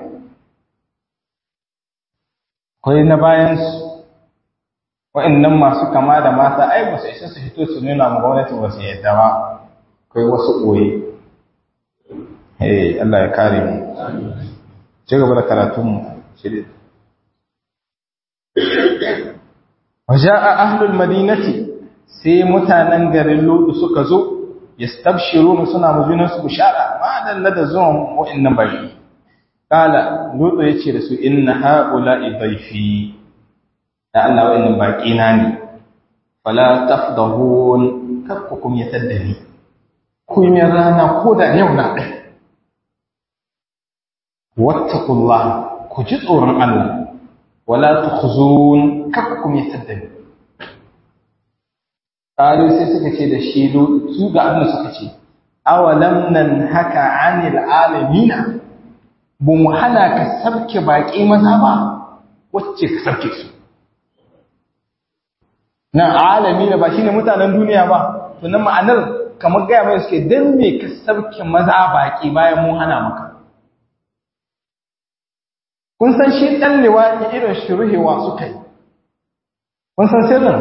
kwai na bayansu wa'annan masu kama da mata ai ba su isa su fito su nuna ma gwamnati ba su yadda ba kai wasu ɓoye eh Allah ya kare mu ci gaba da karatunmu shirin waja'a ahlul madinati sai mutanen garin Lutu suka zo yastabshiruna suna mujunan su bishara ma dalla da zuwan wa'annan baki kala Lutu yace da su inna haula'i dhaifi da Allah wa'annan baki na ne fala tafdahun kakkukum yataddani ku yi rana ko da yau na ɗaya wattaqullah ku ji tsoron Allah wala tukhzun kakkum yataddani qalu sai suka ce da shi su ga abin suka ce awalam nan haka anil alamina bu mu hana ka sabke baƙi maza ba wacce ka sabke su nan alamina ba shine mutanen duniya ba to nan ma'anar kamar gaya mai suke dan me ka sabke maza baƙi bayan mu hana maka kun san shi ɗan liwaɗi irin shuruhewa suka yi kun san sirrin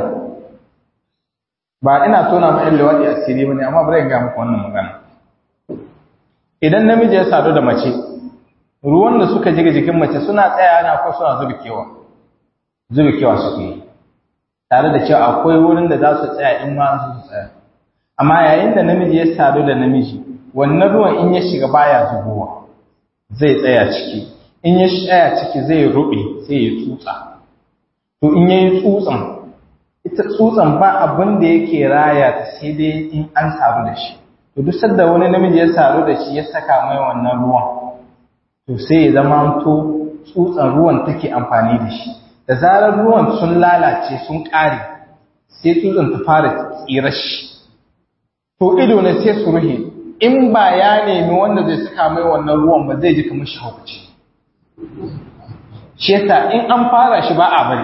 ba ina tona ma ɗan liwaɗi asiri ba ne amma bari in ga muku wannan magana idan namiji ya sadu da mace ruwan da suka jiga jikin mace suna tsaya na ko suna zubikewa zubikewa suke yi tare da cewa akwai wurin da za su tsaya in ma su tsaya amma yayin da namiji ya sadu da namiji wannan ruwan in ya shiga baya zubowa zai tsaya ciki in ya tsaya ciki zai rube sai ya tsutsa to in yayi tsutsan ita tsutsan ba abin da yake raya ta sai dai in an sadu da shi to duk sanda wani namiji ya sadu da shi ya saka mai wannan ruwan to sai ya zama to tsutsan ruwan take amfani da shi da zarar ruwan sun lalace sun ƙare sai tsutsan ta fara tsira shi to ido ne sai su ruhe in ba ya nemi wanda zai saka mai wannan ruwan ba zai ji kamar shi hukunci shi yasa in an fara shi ba a bari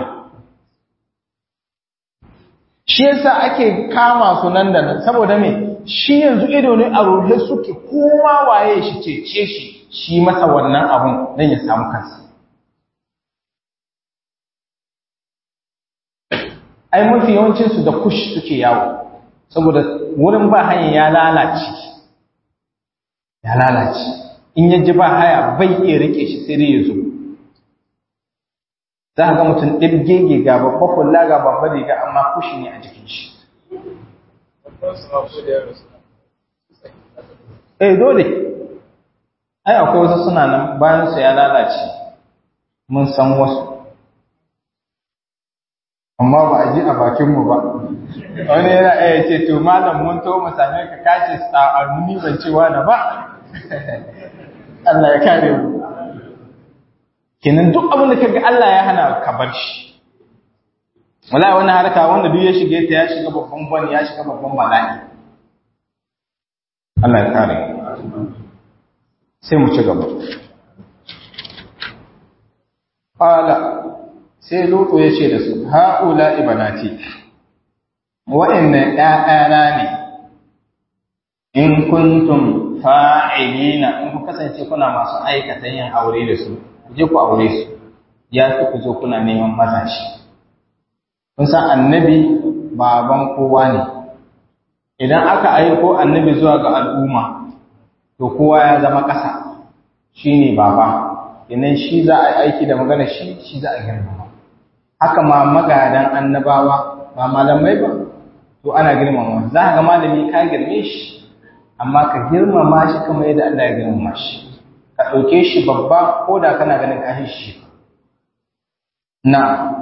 shi yasa ake kama su nan da nan saboda me shi yanzu ido ne a ruhe suke kowa waye shi cece shi shi masa wannan abun don ya samu kansa ai mafi yawancinsu da kush suke yawo saboda wurin ba hanyar ya lalace ya lalace in ya ji ba haya bai iya rike shi sai dai ya zo za ka ga mutum ɗirgege ga babba kula ga babba riga amma kushi ne a jikin shi eh dole ai akwai wasu suna nan bayan su ya lalace mun san wasu amma ba a ji a bakinmu ba wani yana iya ce to malam mun to mu same ka kace sa'anni ban cewa da ba Allah ya kare mu kenan duk abin da kaga Allah ya hana ka bar shi wallahi wannan harka wanda duk ya shige ta ya shiga babban bani ya shiga babban bala'i Allah ya kare sai mu ci gaba qala sai lutu ya ce da su haula ibanati wa'annan ƴaƴana ne in kuntum fa'ilina in ku kasance kuna masu aikata yin aure da su ku je ku aure su ya fi ku zo kuna neman mazashi kun san annabi baban kowa ne idan aka aiko annabi zuwa ga al'umma to kowa ya zama ƙasa shine baba idan shi za a yi aiki da magana shi shi za a girmama haka ma magadan annabawa ba malamai ba to ana girmama za ka ga malami ka girme shi amma ka girmama shi kamar yadda Allah ya girmama shi ka ɗauke shi babba ko da kana ganin ka shi na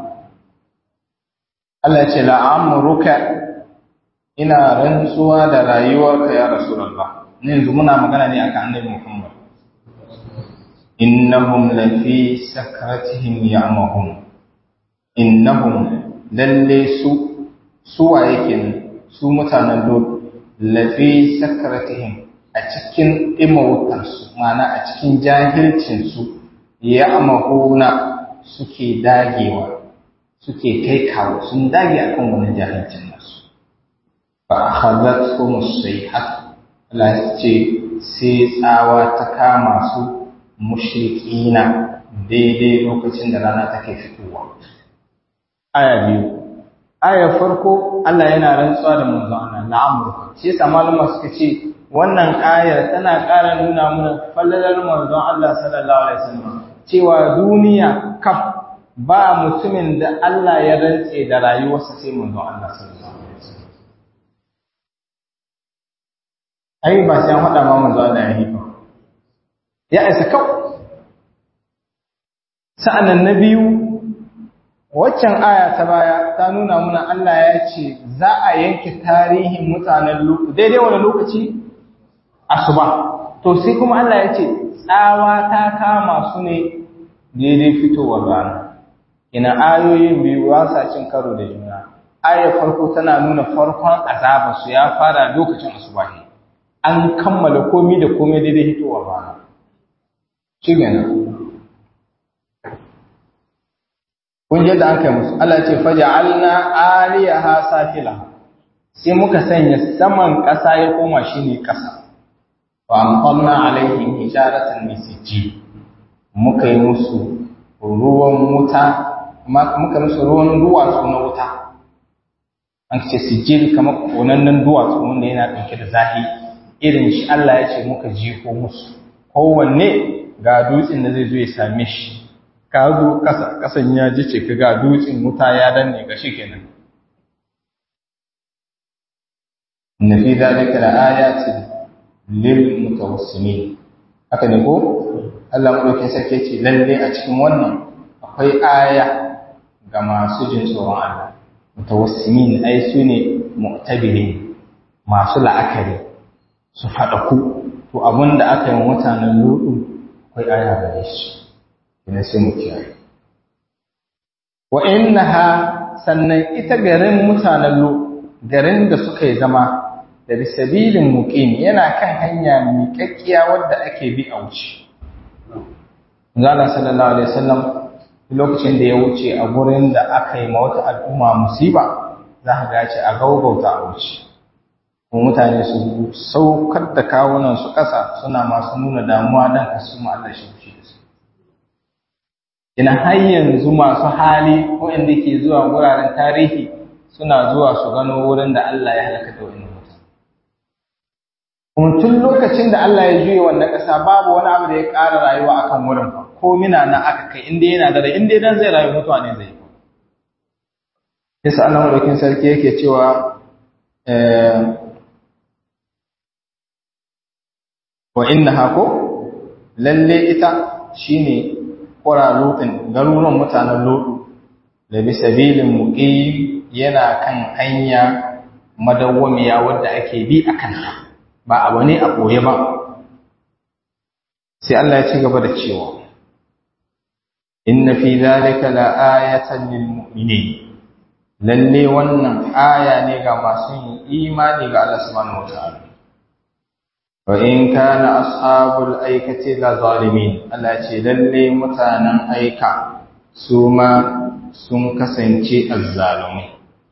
Allah ya ce la'amuruka ina rantsuwa da rayuwarka ya rasulullah ne yanzu muna magana ne akan annabi Muhammad innahum lafi sakratihim ya'mahun innahum lalle su suwa yake su mutanen lut lafi sakratihim a cikin imautarsu mana a cikin jahilcinsu ya amahuna suke dagewa suke kai kawo sun dage akan wani jahilcin nasu fa akhadhat hum sayhat Allah ce sai tsawa ta kama su mushrikina daidai lokacin da rana take fitowa aya biyu aya farko Allah yana rantsuwa da manzon Allah la'amruka shi yasa malama suka ce wannan ayar tana ƙara nuna mana fallalar manzon Allah sallallahu alaihi wasallam cewa duniya kaf ba mutumin da Allah ya rantse da rayuwarsa sai manzon Allah sallallahu alaihi wasallam ai ba sai an faɗa ma manzon Allah ya yi ba ya isa kawai sa'annan na biyu waccan aya ta baya ta nuna muna Allah ya ce za a yanke tarihin mutanen Lutu daidai wani lokaci asuba to sai kuma Allah ya ce tsawa ta kama su ne daidai fitowar rana ina ayoyin biyu ba sa cin karo da juna ayar farko tana nuna farkon azaba su ya fara lokacin asubahi an kammala komai da komai daidai hitowar rana shi gana kun je da an kai musu Allah ce faja'alna aliyaha safila sai muka sanya saman ƙasa ya koma shine ƙasa wa amqalna alaihim hijaratan min sijji muka yi musu ruwan wuta muka musu ruwan duwatsu na wuta an ce sijil kamar konannen duwatsu wanda yana ɗauke da zahi irin shi Allah ya ce muka jiko musu kowanne ga dutsen da zai zo ya same shi ka zo ƙasa ƙasan ya ji ce ka ga dutsen wuta ya danne ga shi kenan na fi zalika da ayatin lil mutawassimin haka ne ko Allah madaukakin sarki ce lalle a cikin wannan akwai aya ga masu jin tsoron Allah mutawassimin ai su ne mu'tabirin masu la'akari su faɗaku to abin da aka yi mutanen ludu akwai aya gare shi ina sai mu kiyaye wa innaha sannan ita garin mutanen lu garin da suka yi zama da bisabilin muqim yana kan hanya miƙaƙƙiya wadda ake bi a wuce Allah sallallahu alaihi wasallam lokacin da ya wuce a gurin da aka yi ma wata al'umma musiba za ka ga ce a gaugauta a wuce kuma mutane su saukar da kawunan su ƙasa suna masu nuna damuwa dan ka su Allah shi fushi da su ina har yanzu masu hali ko inda ke zuwa guraren tarihi suna zuwa su gano wurin da Allah ya halaka da wani mutum kuma tun lokacin da Allah ya juye wannan ƙasa babu wani abu da ya ƙara rayuwa akan wurin fa ko mina na aka kai inda yana da rai inda dan zai rayu mutuwa ne zai yasa Allah madaukin sarki yake cewa wa innaha ko lalle ita shine qura lutin garuruwan mutanen lutu da bi sabilin muqim yana kan hanya madawwamiya wadda ake bi akan ta ba abu ne a boye ba sai Allah ya ci gaba da cewa inna fi dhalika la ayatan lil mu'minin lalle wannan aya ne ga masu yin imani ga Allah subhanahu wataala wa in kana ashabul aikati la zalimin Allah ce lalle mutanen aika su ma sun kasance azzalumai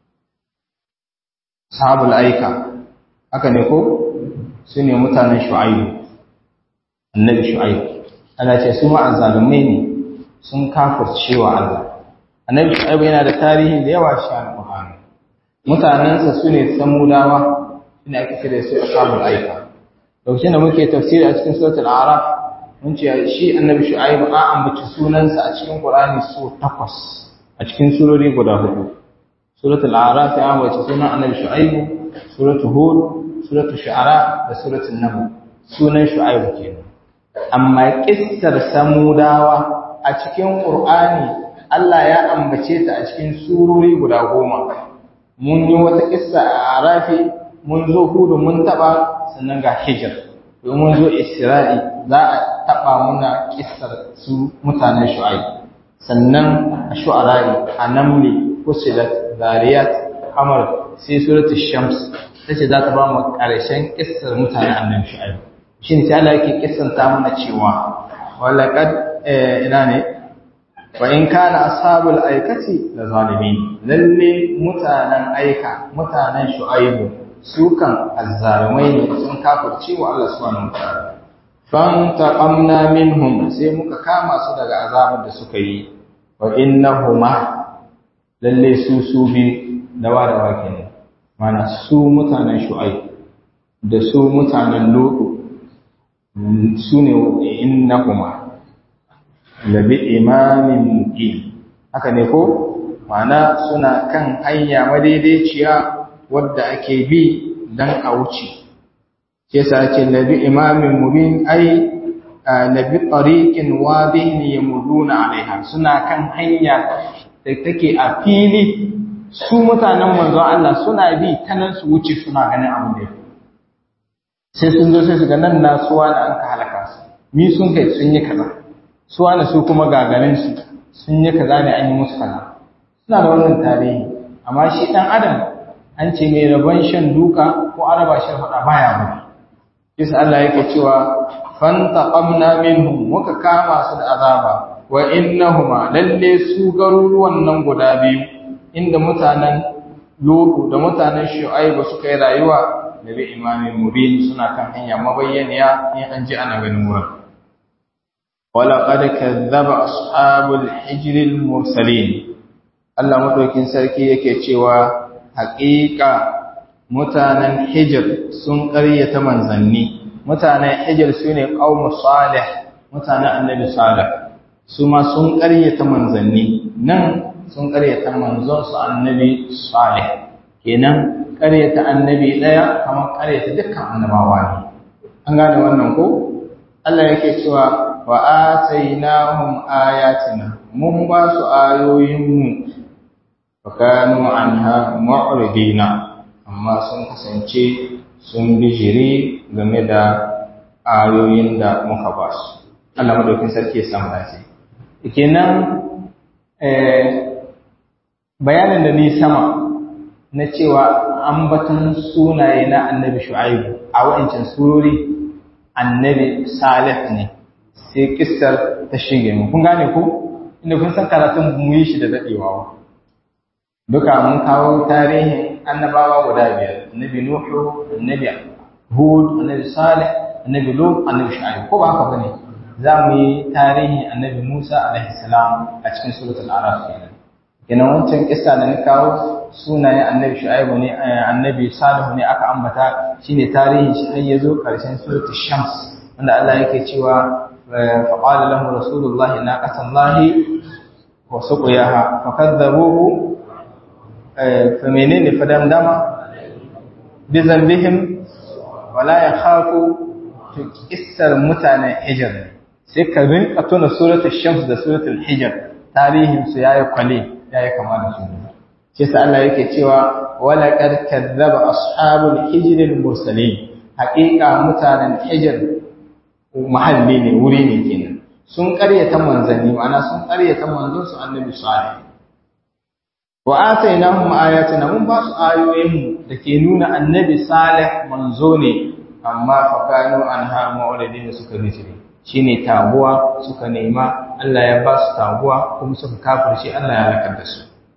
ashabul aika haka ne ko su ne mutanen shu'aibu annabi shu'aibu Allah ce su ma azzalumai ne sun kafircewa Allah annabi shu'aibu yana da tarihi da yawa shi al-Qur'ani mutanansa sune samudawa ina ake kira su ashabul aika lokacin da muke tafsiri a cikin suratul a'raf mun ce shi annabi shu'aibu an ambaci sunansa a cikin Qur'ani so takwas a cikin surori guda hudu suratul a'raf ya ambaci sunan annabi shu'aibu suratul hud suratul shu'ara da suratul naml sunan shu'aibu kenan amma kissar samudawa a cikin Qur'ani Allah ya ambace ta a cikin surori guda goma mun yi wata kissa a arafi mun zo hudu mun taba sannan ga hijir domin mun zo isra'i za a taba muna kissar su mutanen shu'aib sannan a shu'ara'i a namli fusilat zariyat kamar sai suratul shams tace za ta ba mu karshen kissar mutanen annabi shu'aib shin sai Allah yake kissanta mana cewa walaqad ina ne wa in kana ashabul aikati la zalimin lalle mutanen aika mutanen shu'aibu su kan azzalumai ne sun kafirce wa Allah subhanahu wataala fan taqamna minhum sai muka kama su daga azabar da suka yi wa innahuma lalle su su bi dawa da wake ne mana su mutanen shu'aib da su mutanen lutu su ne innahuma labi imamin muqim haka ne ko mana suna kan hanya madaidaiciya wadda ake bi dan a wuce ke sa ce labi imamin mubin ai labi tariqin wadihin yamuduna alaiha suna kan hanya da take a fili su mutanen manzo Allah suna bi ta nan su wuce suna ganin abin da sai sun zo sai su ga nan nasuwa da an ka halaka su mi sun kai sun yi kaza su wani su kuma gagarin su sun yi kaza ne an yi musu kaza suna da wannan tarihi amma shi dan adam an ce mai rabon shan duka ko araba shan faɗa baya bari Isa Allah yake cewa fantaqamna minhum muka kama su da azaba wa innahuma lalle su garuruwan nan guda biyu inda mutanen Lutu da mutanen Shu'aibu suka yi rayuwa da bi imamin mubin suna kan hanya mabayyaniya in an ji ana ganin wurin wala qad kadzdzaba ashabul hijr al mursalin Allah madaukin sarki yake cewa haƙiƙa mutanen hijr sun ƙaryata manzanni mutanen hijr sune qaumu salih mutanen annabi salih su ma sun ƙaryata manzanni nan sun ƙaryata manzon su annabi salih kenan ƙaryata annabi ɗaya kamar ƙaryata dukkan annabawa ne an gane wannan ko Allah yake cewa wa atainahum ayatina mun ba su ayoyinmu fa kanu anha mu'ridina amma sun kasance sun bijiri game da ayoyin da muka ba su Allah madaukin sarki ya samu dace kenan eh bayanin da ni sama na cewa ambaton sunaye na annabi shu'aibu a wa'ancan surori annabi salih ne sai kissar ta shige mu kun gane ko inda kun san karatun mu yi shi da dadewa duka mun kawo tarihin annabawa guda biyar annabi nuhu annabi hud annabi salih annabi lut annabi shu'aib ko ba haka bane za mu yi tarihin annabi musa alaihi salam a cikin suratul araf kenan kenan wancan kissa da na kawo sunayen annabi shu'aibu ne annabi salihu ne aka ambata shine tarihin shi har yazo karshen suratul shams wanda Allah yake cewa fa qala lahu rasulullahi naqatallahi wa suqiyaha fakadzabuhu fa menene fadamdama bi zambihim wala yakhafu to kissar mutanen hijr sai ka rinka tuna suratul shams da suratul hijr tarihin su yayi kwale yayi kama da su shi sa Allah yake cewa wala qad kadzdzaba ashabul hijr al mursalin haqiqa mutanen hijr mahalli ne wuri ne kenan sun ƙaryata manzanni ma'ana sun ƙaryata manzon su annabi salih wa atainahum ayatina mun ba su ayoyin da ke nuna annabi salih manzo ne amma fa kanu anha mu'ridin suka rijiri shine taguwa suka nema Allah ya ba su taguwa kuma suka kafirce Allah ya lakar da su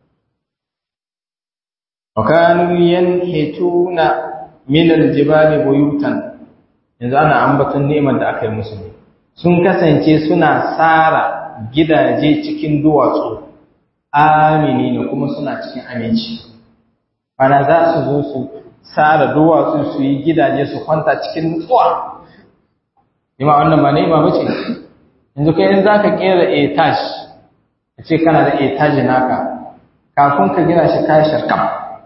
وكانوا ينحتون من الجبال بيوتا yanzu ana ambaton neman da aka yi musu ne sun kasance suna tsara gidaje cikin duwatsu amini ne kuma suna cikin aminci ana za su zo su tsara duwatsu su yi gidaje su kwanta cikin nutsuwa ima wannan ba nema ba ce yanzu kai in za ka kera etaj a ce kana da etaji naka kafin ka gina shi kayan sharkam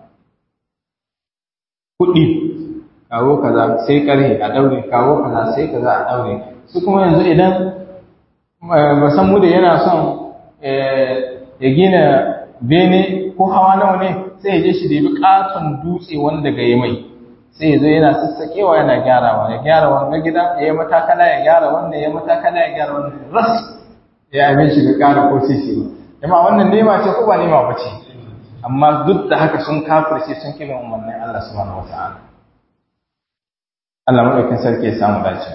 kuɗi kawo kaza sai ƙarhe a daure kawo kaza sai kaza a daure su kuma yanzu idan ba mu da yana son ya gina bene ko hawa nawa ne sai ya je shi da bi katon dutse wanda ga yi mai sai ya zo yana sassaƙewa yana gyarawa ya gyara wanga gida ya yi matakala ya gyara wannan ya matakala ya gyara wannan ras ya abin shi ga ƙara ko sisi ba jama wannan nema ce ko ba nema ba ce amma duk da haka sun kafirce sun kiran umarnin Allah subhanahu wata'ala Allah madaukin sarki ya samu dace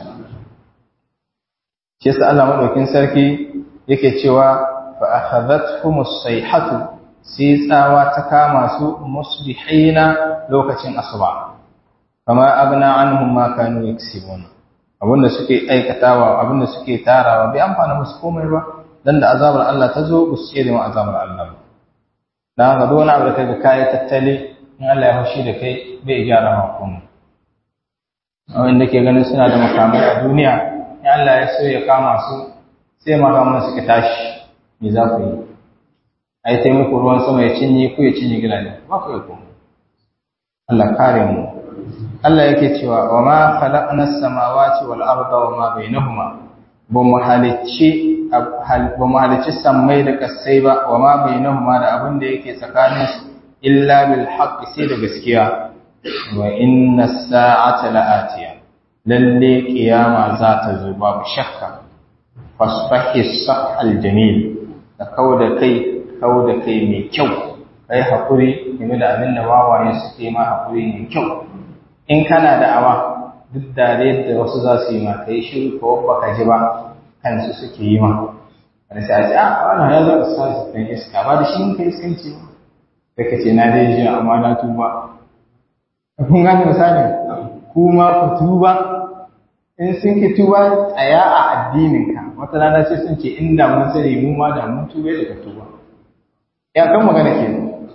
shi yasa Allah madaukin sarki yake cewa fa akhadhatuhum as-sayhatu sai tsawa ta kama su musbihina lokacin asuba kama abna anhum ma kanu yaksibun abinda suke aikatawa abinda suke tarawa bai amfana musu komai ba dan da azabar Allah ta zo ba su ce da azabar Allah ba dan haka duk wani abu da kai kai tattali in Allah ya hushi da kai bai gyara ma komai wanda ke ganin suna da makamai a duniya in Allah ya so ya kama su sai makaman suka tashi me za ku yi a yi taimako ruwan sama ya cinye ku ya cinye gidaje ba ku yi komai Allah kare mu Allah yake cewa wa ma khalaqna as-samawati wal arda wa ma bainahuma ba mu halicci ba mu halicci sammai da kasai ba wa ma bainahuma da abin da yake tsakanin su illa bil haqqi sai da gaskiya wa inna as-sa'ata la'atiya lalle kiyama za ta zo babu shakka fasfahi sahal jamil da kauda kai kauda kai mai kyau kai hakuri game da abin da wawaye suke ma hakuri mai kyau in kana da awa duk da yadda wasu za su yi ma kai shiru ko baka ji ba kansu suke yi ma wani sai a ce a wannan ya za su sa su kan iska ba da shi mun kai iskanci ba da ka ce na dai ji amma na tuba kun gane misali kuma ku tuba in sun ki tuba tsaya a addininka wata rana sai sun ce inda mun sani mu ma da mun tuba da ka tuba ya kan magana ke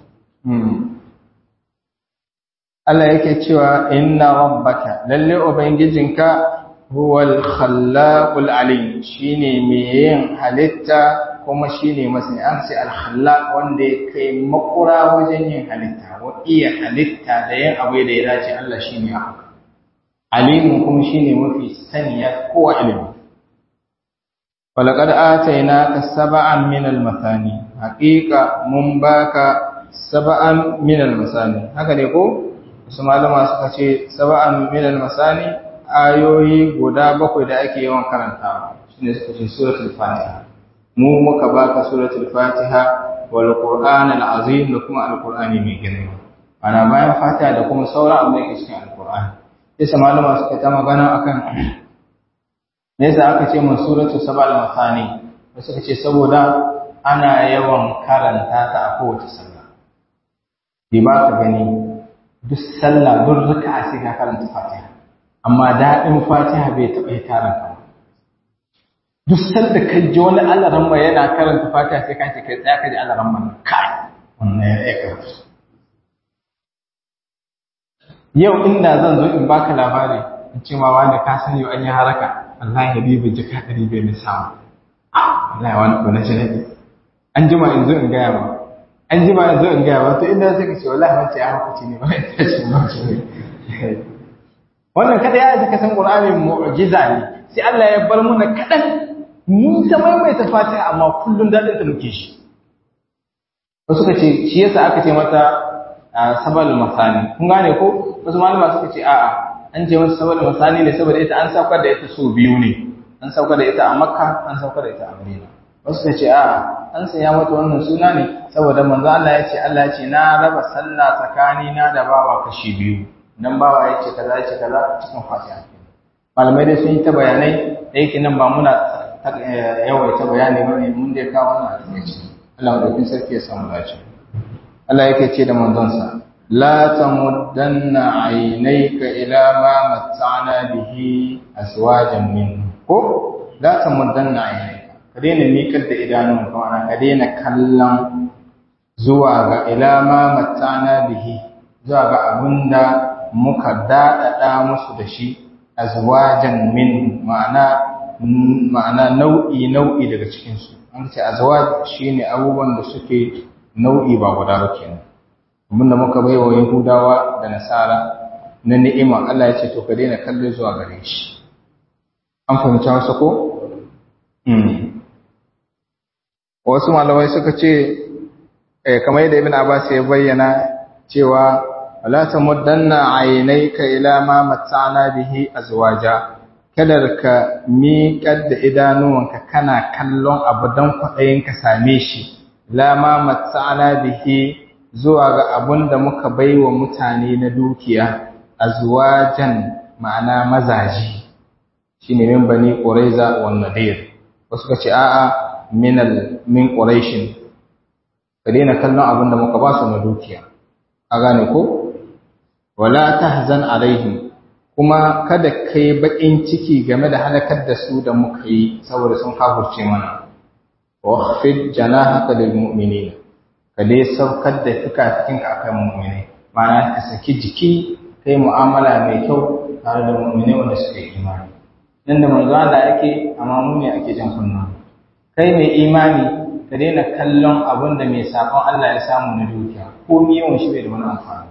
Allah yake cewa inna rabbaka lalle ubangijinka huwal khallaqul alim shine mai yin halitta kuma shine masani an sai al khallaq wanda ya kai makura wajen yin halitta wa iya halitta da yin abu da ya dace Allah shine haka alimun kuma shine mafi saniya kowa ilimi walaqad atainaka sab'an min al-mathani haqiqa mun baka sab'an min al-masani haka ne ko su malama suka ce sab'an min al-masani ayoyi guda bakwai da ake yawan karantawa shine suka ce suratul fatiha mu muka baka suratul fatiha wal qur'an al-azim da kuma al-qur'ani mai girma ana bayan fatiha da kuma sauran abin da ke cikin al-qur'ani sai malama suka ta magana akan me yasa aka ce mun suratu sabal masani wasu suka ce saboda ana yawan karanta ta a kowace sallah bi ba ka gani duk sallah duk raka'a sai ka karanta fatiha amma daɗin fatiha bai taɓa yi tarin ka duk sanda ka ji wani alaran mai yana karanta fatiha sai ka ce kai tsaya ka ji alaran mai kai wannan ya iya karatu yau inda zan zo in baka labari in ce ma wani ka sani an yi haraka Allah ya bi bin jika ɗari bai na samu Allah ya wani ko na janabi an jima in zo in gaya ma an jima in zo in gaya ma to inda sai ka ce wallahi wance ya hukunci ne ba ya tashi ma wannan kada ya ji kasan Qur'ani mu'jiza ne sai Allah ya bar muna kadan mun ta maimaita Fatiha amma kullun dadin ta muke shi wasu ka ce shi yasa aka ce mata sabal masani kun gane ko wasu malama suka ce a'a an ce masa sabal masani ne saboda ita an saukar da ita so biyu ne an saukar da ita a makka an saukar da ita a madina wasu suka ce a'a an saya mata wannan suna ne saboda manzo Allah ya ce Allah ya ce na raba sallah tsakani na da bawa kashi biyu dan bawa ya ce kaza ya ce kaza cikin fatiha malamai dai sun yi ta bayanai da yake nan ba muna yawaita bayani bane mun dai kawo wannan a cikin Allah madaukin sarki ya samu dace Allah yake ce da manzonsa la tamuddanna aynayka ila ma matta'na bihi aswajan min ko la tamuddanna aynayka ka daina miƙar da idanun ka ana ka daina kallon zuwa ga ila ma matta'na bihi zuwa ga abinda muka daɗaɗa musu da shi azwajan min ma'ana ma'ana nau'i nau'i daga cikin su an ce azwaj shine abubuwan da suke nau'i ba guda ba kenan abinda muka bai wa yahudawa da nasara na ni'ima Allah ya ce to ka daina kallo zuwa gare shi an fahimci wasu ko wasu malamai suka ce kamar yadda ibn abbas ya bayyana cewa wala tamuddanna aynayka ila ma matta'na bihi azwaja kada ka miƙar da idanuwanka kana kallon abu don kwaɗayin ka same shi lama matsa'ana bihi zuwa ga abun da muka baiwa mutane na dukiya azwajan ma'ana mazaji shine min bani quraiza wan nadir wasu kace a'a min al min quraishin ka daina kallon abun da muka ba su na dukiya a gane ko wala tahzan alaihim kuma kada kai bakin ciki game da halakar da su da muka yi saboda sun kafurce mana واخفض جناحك للمؤمنين kade saukar da fikafikinka akan mu'mini ma'ana ka saki jiki kai mu'amala mai kyau tare da mu'mini wanda suka yi imani nan da manzo Allah yake amma mu ne ake jan kunna kai mai imani ka daina kallon abin da mai sakon Allah ya samu na dukiya ko yawan shi bai da wani amfani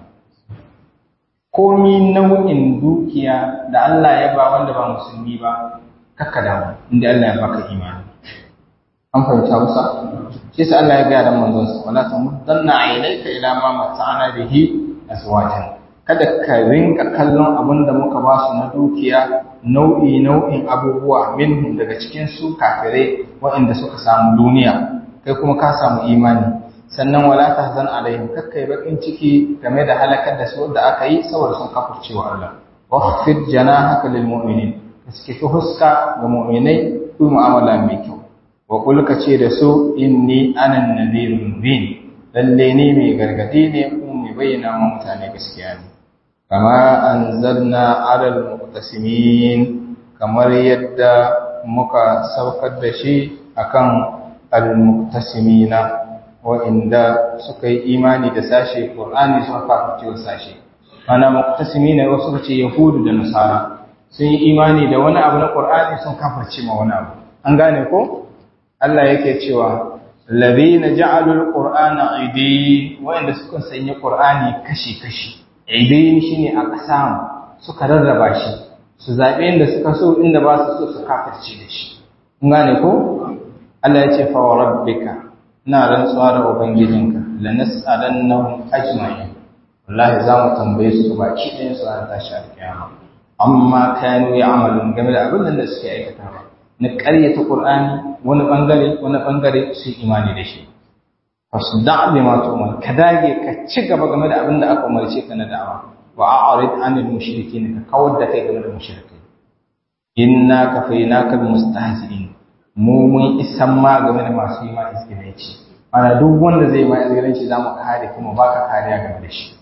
komi nau'in dukiya da Allah ya ba wanda ba musulmi ba kakka damu inda Allah ya baka imani an fahimta musa shi sai Allah ya gaya da manzon sa wala tamuddanna aynaka ila ma mata'ana bihi azwajan kada ka rinka kallon abin da muka ba su na dukiya nau'i nau'in abubuwa minhum daga cikin su kafirai waɗanda suka samu duniya kai kuma ka samu imani sannan wala tahzan alaihim kakkai bakin ciki game da halakar da su da aka yi saboda sun kafirce wa Allah waqfid janahaka lil mu'minin kaske ka huska ga mu'minai ku mu'amala mai kyau wa qul ka ce da su inni anan nadhirun mubin lalle ni mai gargadi ne kuma mai bayyana wa mutane gaskiya ne kama anzalna alal muqtasimin kamar yadda muka saukar da shi akan al-muqtasimina wa'inda suka yi imani da sashe Qur'ani suka kafirce wa sashe ana muqtasimina wasu suka ce yahudu da nasara sun yi imani da wani abu na Qur'ani sun kafirce ma wani abu an gane ko Allah yake cewa alladhina ja'alu al-qur'ana idin wa'inda suka sanya Qur'ani kashi-kashi idin shine aqsam suka rarraba shi su zabe inda suka so inda ba su so su kafirce da shi kun gane ko Allah ya ce fa rabbika ina rantsuwa da ubangijinka la nas'alannahum ajma'in wallahi za mu tambaye su baki ɗayan su an tashi alƙiyama amma kanu ya'malun game da abin da suke aikatawa na ƙaryata Qur'ani wani bangare wani bangare su imani da shi fasda bi ma tu'mar ka dage ka ci gaba game da abin da aka umarce ka na da'awa wa a'rid 'anil mushrikeen ka kawar da kai game da mushrikai inna kafaynaka bil mustahzi'in mu mun isan ma game da masu yi ma izgilanci ana duk wanda zai ma izgilanci za mu kare kuma baka kariya game da shi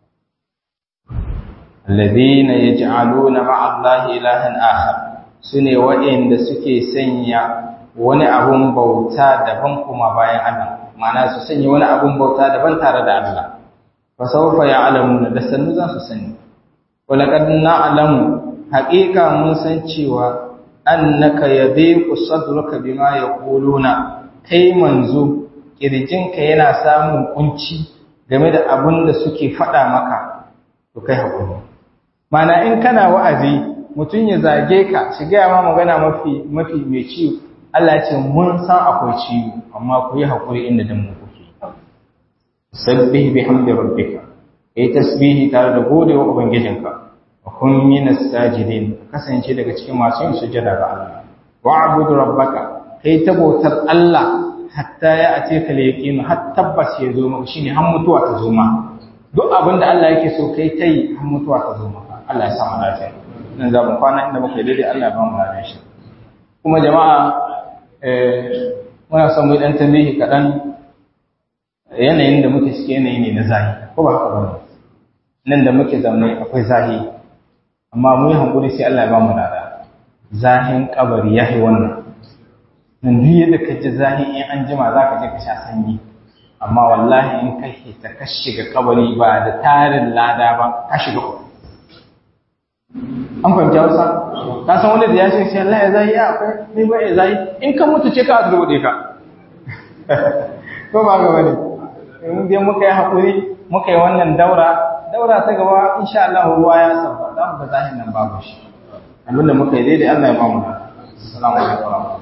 alladhina yaj'aluna ma'a allahi ilahan akhar sune waɗanda suke sanya wani abun bauta daban kuma bayan Allah ma'ana su sanya wani abun bauta daban tare da Allah fa sawfa ya'lamuna da sannu za su sani wa laqad na'lamu haqiqa mun san cewa annaka yadhiqu sadruka bima yaquluna kai manzo kirjinka yana samun kunci game da abin da suke faɗa maka to kai hakuri mana in kana wa'azi mutum ya zage ka shiga ma magana mafi mafi mai ciwo Allah ce mun san akwai ciwo amma ku yi hakuri inda dan mu kuke sabbih bihamdi rabbika kai tasbihi tare da godewa ubangijinka wa kun minas sajidin kasance daga cikin masu yin sujada ga Allah wa'bud rabbaka kai ta bautar Allah hatta ya ace ka yaqin har tabbas ya zo maka shine har mutuwa ta zo ma duk abin da Allah yake so kai tai har mutuwa ta zo maka Allah ya sa mu lafiya nan za mu kwana inda muka yi daidai Allah ya ba mu lafiya shi kuma jama'a eh muna son mu dan tambayi kadan yanayin da muke cike yanayi ne na zahi ko ba haka bane nan da muke zaune akwai zahi amma mu yi hankuri sai Allah ya ba mu lada zahin kabari ya yi wannan nan duk yadda ka ji zahin in an jima za ka je ka sha sanyi amma wallahi in ka hita ka shiga kabari ba da tarin lada ba ka shiga uku an fahimci hausa ka san wani da ya shiga sai Allah ya zahi ya akwai ni ba ya zahi in ka mutu ce ka azurbuɗe ka ko ba ga bane in dai muka yi haƙuri muka yi wannan daura daura ta gaba insha Allah ruwa ya sauka za mu ga zahin nan babu shi abinda muka yi daidai Allah ya ba mu assalamu alaikum